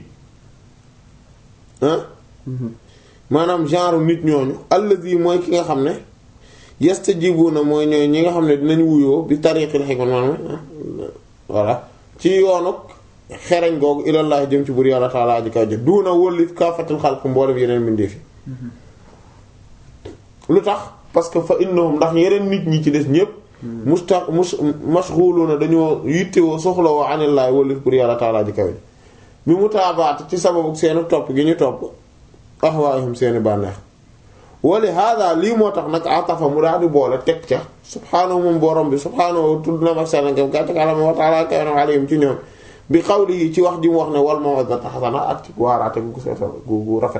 ah maanaam genre nit ñooñu allazi mooy ki nga xam ne yastajibuna mooy ñooy ñi nga xam ne dinañ wuyoo bi tariqil hikma maanaam voilà ci yoonu xereñ googu ilallah jëm ci bur yàlla taala aji kaw jë duuna wëllit kaafatil xalq mboolem yeneen mbindeef yi lu tax parce que fa innahum ndax yeneen nit ñi ci des ñépp musta mus mashghuluna dañoo yittewoo soxlawoo anillaay wëllit bur yàlla taala aji kaw bi mu taabaat ci sababu seeni topp gi ñu topp ahwaahum seeni bànneex wali hada lii moo tax nag atafa mu daal di boole teg ca subhaanahu moom borom bi subhaanahu tudd na mag selangam gàccakalama wa taala kawnam alayhim ci ñoom bi xawli yi ci wax ji mu wax ne wal maw'izati hasana ak ci waaraate gu seetal gu gu rafet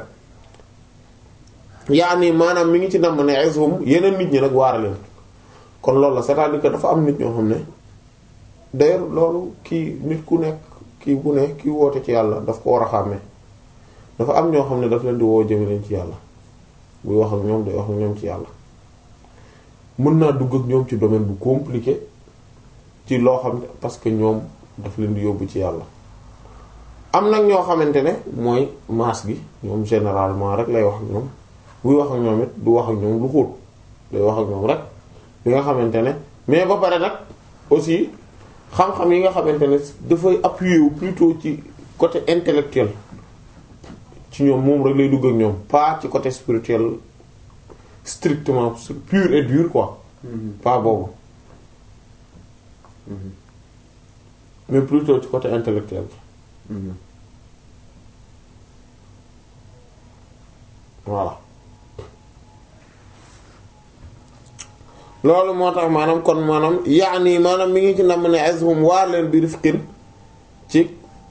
yaani maanaam mi ngi ci namm ne izhum yeneen nit ñi nag waara leen kon loolu la c'est-à-dire que dafa am nit ñoo xam ne d'ailleurs loolu kii nit ku nekk kii bu ne kii woote ci yàlla daf ko war a xàmmee dafa am ñoo xam ne daf leen di woo jëme leen ci yàlla buy wax ak ñoom day wax ak ñoom ci yàlla mën naa dugg ak ñoom ci domaine bu compliqué ci loo xam ne parce que ñoom daf leen di yóbbu ci yàlla am nag ñoo xamante ne mooy masse gi ñoom généralement rek lay wax ak ñoom buy wax ak ñoom it du wax ak ñoom lu xóot day wax ak ñoom rek li nga xamante ne mais ba pare nag aussi xam-xam yi nga xamante ne dafay appuyer wu plutôt ci côté intellectuel ci ñoom moom rek lay dugg ak ñoom pas ci côté spirituel strictement pur et dur quoi pas boobu mais plutôt ci côté intellectuel voilà loolu moo tax maanaam kon maanaam yaani maanaam mi ngi ci nam ne azhum waar leen bi rifqin ci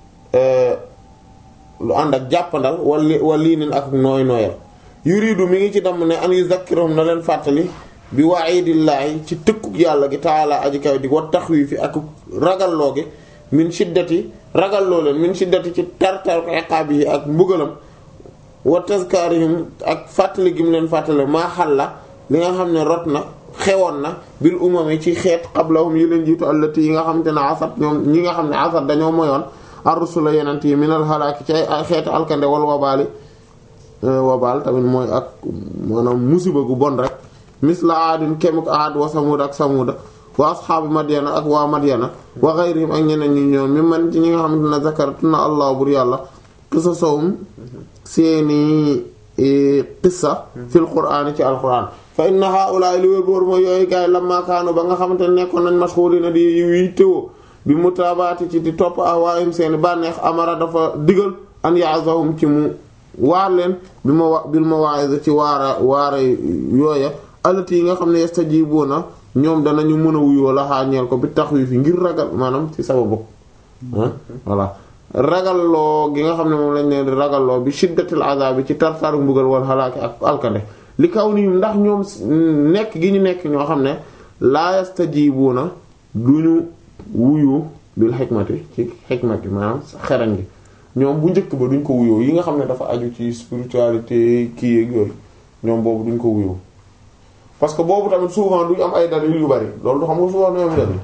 lu ànd ak jàppandal wala wala lii nen ak nooy nooyal yuridu mi ngi ci damm ne an yuzakkiruhum na leen fàttali bi wa'idillaahi ci tëkkuk yàlla gi taala aji kaw di wa taxwiifi ak ragalloo gi min shiddati ragalloo leen min shiddati ci tartar iqaabi yi ak mbugalam wa tazkaarihim ak fàttali gi mu leen fàttali maa xalla li nga xam ne rot na xewoon na bil umami ci xeet qablahum yi leen jiitu allati yi nga xam te ne asat ñoom ñi nga xam ne asat dañoo moyoon ar-rusula yenent yi minal halaaki ci ay xeeti alkande wal wabaali wabaal tamit mooy ak maanaam musiba gu bon rek misla aadin kemuk aad wa samud ak samuda wa asxaabu madyana ak waa madyana wa ghayrihim ak ñeneen ñi ñoom mi man ci ñi nga xamante ne zakaratu na allah bur yàlla qisasahum seeni qissa fil qur'aan ci alquran fa inna haa'ulaa'i li wér boor mooy yooyu gaay lamma kaanu ba nga xamante ne nekkoon nañ mashghulina di yi téwo bi mutaabaati ci di topp ahwaa'ihim seeni bànneex amara dafa digal an ya'zahum ci mu waar leen bi ma wa bil mawaa'iz ci waara waara yooya alati yi nga xam ne yastajibuuna ñoom danañu mën a wuyoo la xaañeel ko bi taxwiif yi ngir ragal maanaam ci sababu voilà ragalloo gi nga xam ne moom lañ leen di ragalloo bi shiddatil azab bi ci tartaru mbugal wal halaaki ak alkande li kaw nii ndax ñoom nekk gi ñu nekk ñoo xam ne laa yastajibuuna duñu wuyu bil xikmati ci xikmati maanaam xerañ gi ñoom bu njëkk ba duñ ko wuyoo yi nga xam ne dafa aju ci spiritualité kii ak yooyu ñoom boobu duñ ko wuyoo parce que boobu tamit souvent duñ am ay dalil yu bari loolu du xam nga souvent du am dalil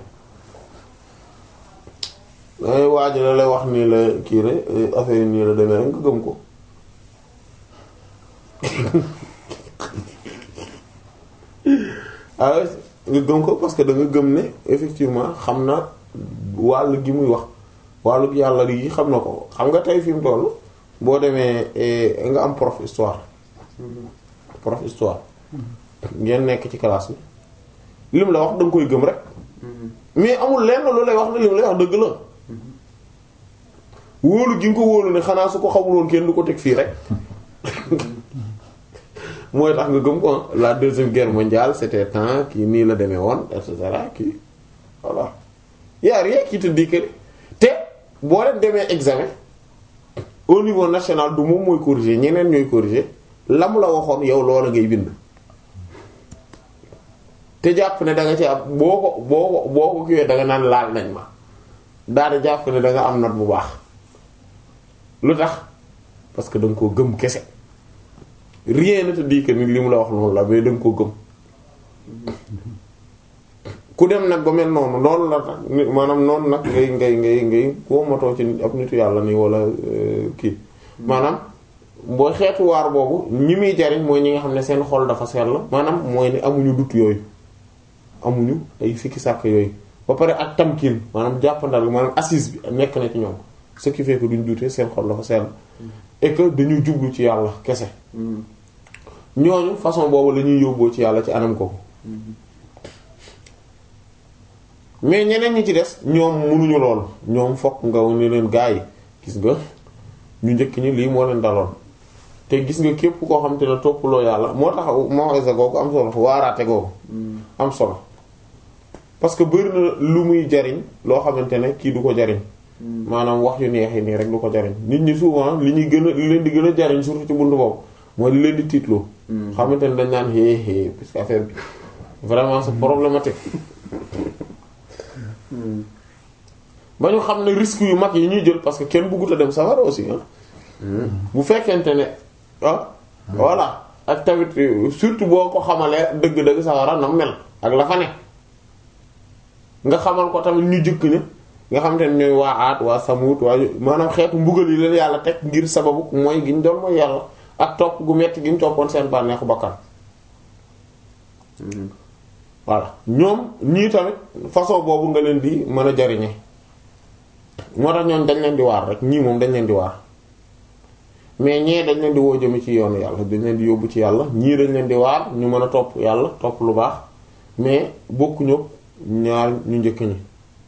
dangay waaj la lay wax nii la kii rek affaire yi nii la demee rek nga gëm ko ah nga gëm ko parce que da nga gëm ne effectivement xam na wàll gi muy wax wàllu yàlla yi xam na ko xam nga tey fi mu toll boo demee nga am prof histoire prof histoire ngeen nekk ci classe bi lim la wax da nga koy gëm rek mais amul lenn lu lay wax ne lim lay wax dëgg la wóolu gi nga ko wóolu ne xanaa su ko xamuloon kenn du ko teg fii rek mooy tax nga gëm ko la deuxième guerre mondiale c'était temps kii nii la demee woon et cetera kii voilà y a rien qui te dit que te boo leen demee examen au niveau national du moom mooy corriger ñeneen ñooy corriger la mu la waxoon yow loola ngay bind te jàpp ne da nga ci am boo ko boo ko boo ko kiiwee da nga naan laal nañ ma daal di jàpp ne da nga am note bu baax lu tax parce que da nga koo gëm kese rien ne te dit que ni li mu la wax noonu la mais da nga koo gëm ku dem nag ba mel noonu noonu la tax maanaam noonu nag ngay ngay ngay ngay koo motoo ci ab nitu yàlla nii wala kii maanaam boo xeetu waar boobu ñi muy jariñ mooy ñi nga xam ne seen xol dafa sell maanaam mooy ne amuñu dut yooyu amuñu ay fikki sàkk yooyu ba pare ak tamkin maanaam jàppandal maanaam assise bi nekk na ci ñoom ce qui fait que duñ dutee seen xol dafa sell et que dañu jublu ci yàlla kese ñooñu façon boobu la ñuy yóbboo ci yàlla ci anam ko mais ñeneen ñi ci des ñoom mënuñu lool ñoom fokk nga ne leen gaa yi gis nga ñu njëkk ñi lii moo leen daloon te gis nga képp koo xam te ne toppaloo yàlla moo tax mawisa googu am solo waaraate googu am solo parce que bëri na lu muy jariñ loo xamante ne kii du ko jariñ maanaam wax yu neex yi nii rek du ko jariñ nit ñi souvent li ñuy gën a li leen di gën a jariñ surtout ci buntu boobu mooy li leen di tiitloo xamante ne dañ naan hé hé parce que affaire bi vraiment c'est problématique ba ñu xam ne risques yu mag yi ñuy jël parce que kenn bëggut a dem safara aussi ah bu fekkente ne ah voilà ak tamit surtout boo ko xamalee dëgg-dëgg safara na mel ak la fa ne nga xamal ko tamit ñu jëkk ña nga xam te ne ñooy waa aat waa samut waa maanaam xeetu mbugal yi leen yàlla teg ngir sababu mooy gi ñu doon mooy yàlla ak topp gu metti gi ñu toppoon seen bànneexu bakkan voilà ñoom ñii tamit façon boobu nga leen di mën a jariñe moo tax ñoom dañ leen di waar rek ñii moom dañ leen di waar mais ñee dañ leen di woo jëme ci yoonu yàlla dañ leen di yóbbu ci yàlla ñii dañ leen di waar ñu mën a topp yàlla topp lu baax mais bokkuñu ñaar ñu njëkk ñi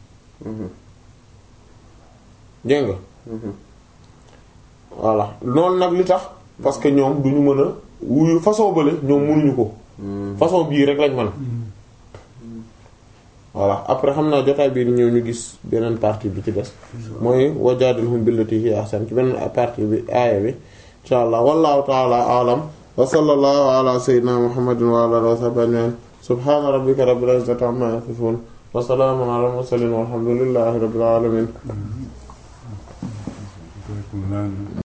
dégg nga voilà noonu nag li tax parce que ñoom duñu mën a wuyu façon bële ñoom mënuñu ko façon bii rek lañ mën voilà après xam naa jotaay bii di ñëw ñu gis beneen partie bi ci des mooy wajaadilhum billati hiya ahsan ci beneen partie bi aaya bi insha allah wallahu ta'ala a'lam wa sallallahu ala sayyidina muhammadin wa ala alihi wa sahbihi ajma'in subhana rabbika rabbil izzati amma yasifun wa salamun ala al mursalin walhamdulillahi rabbil alamin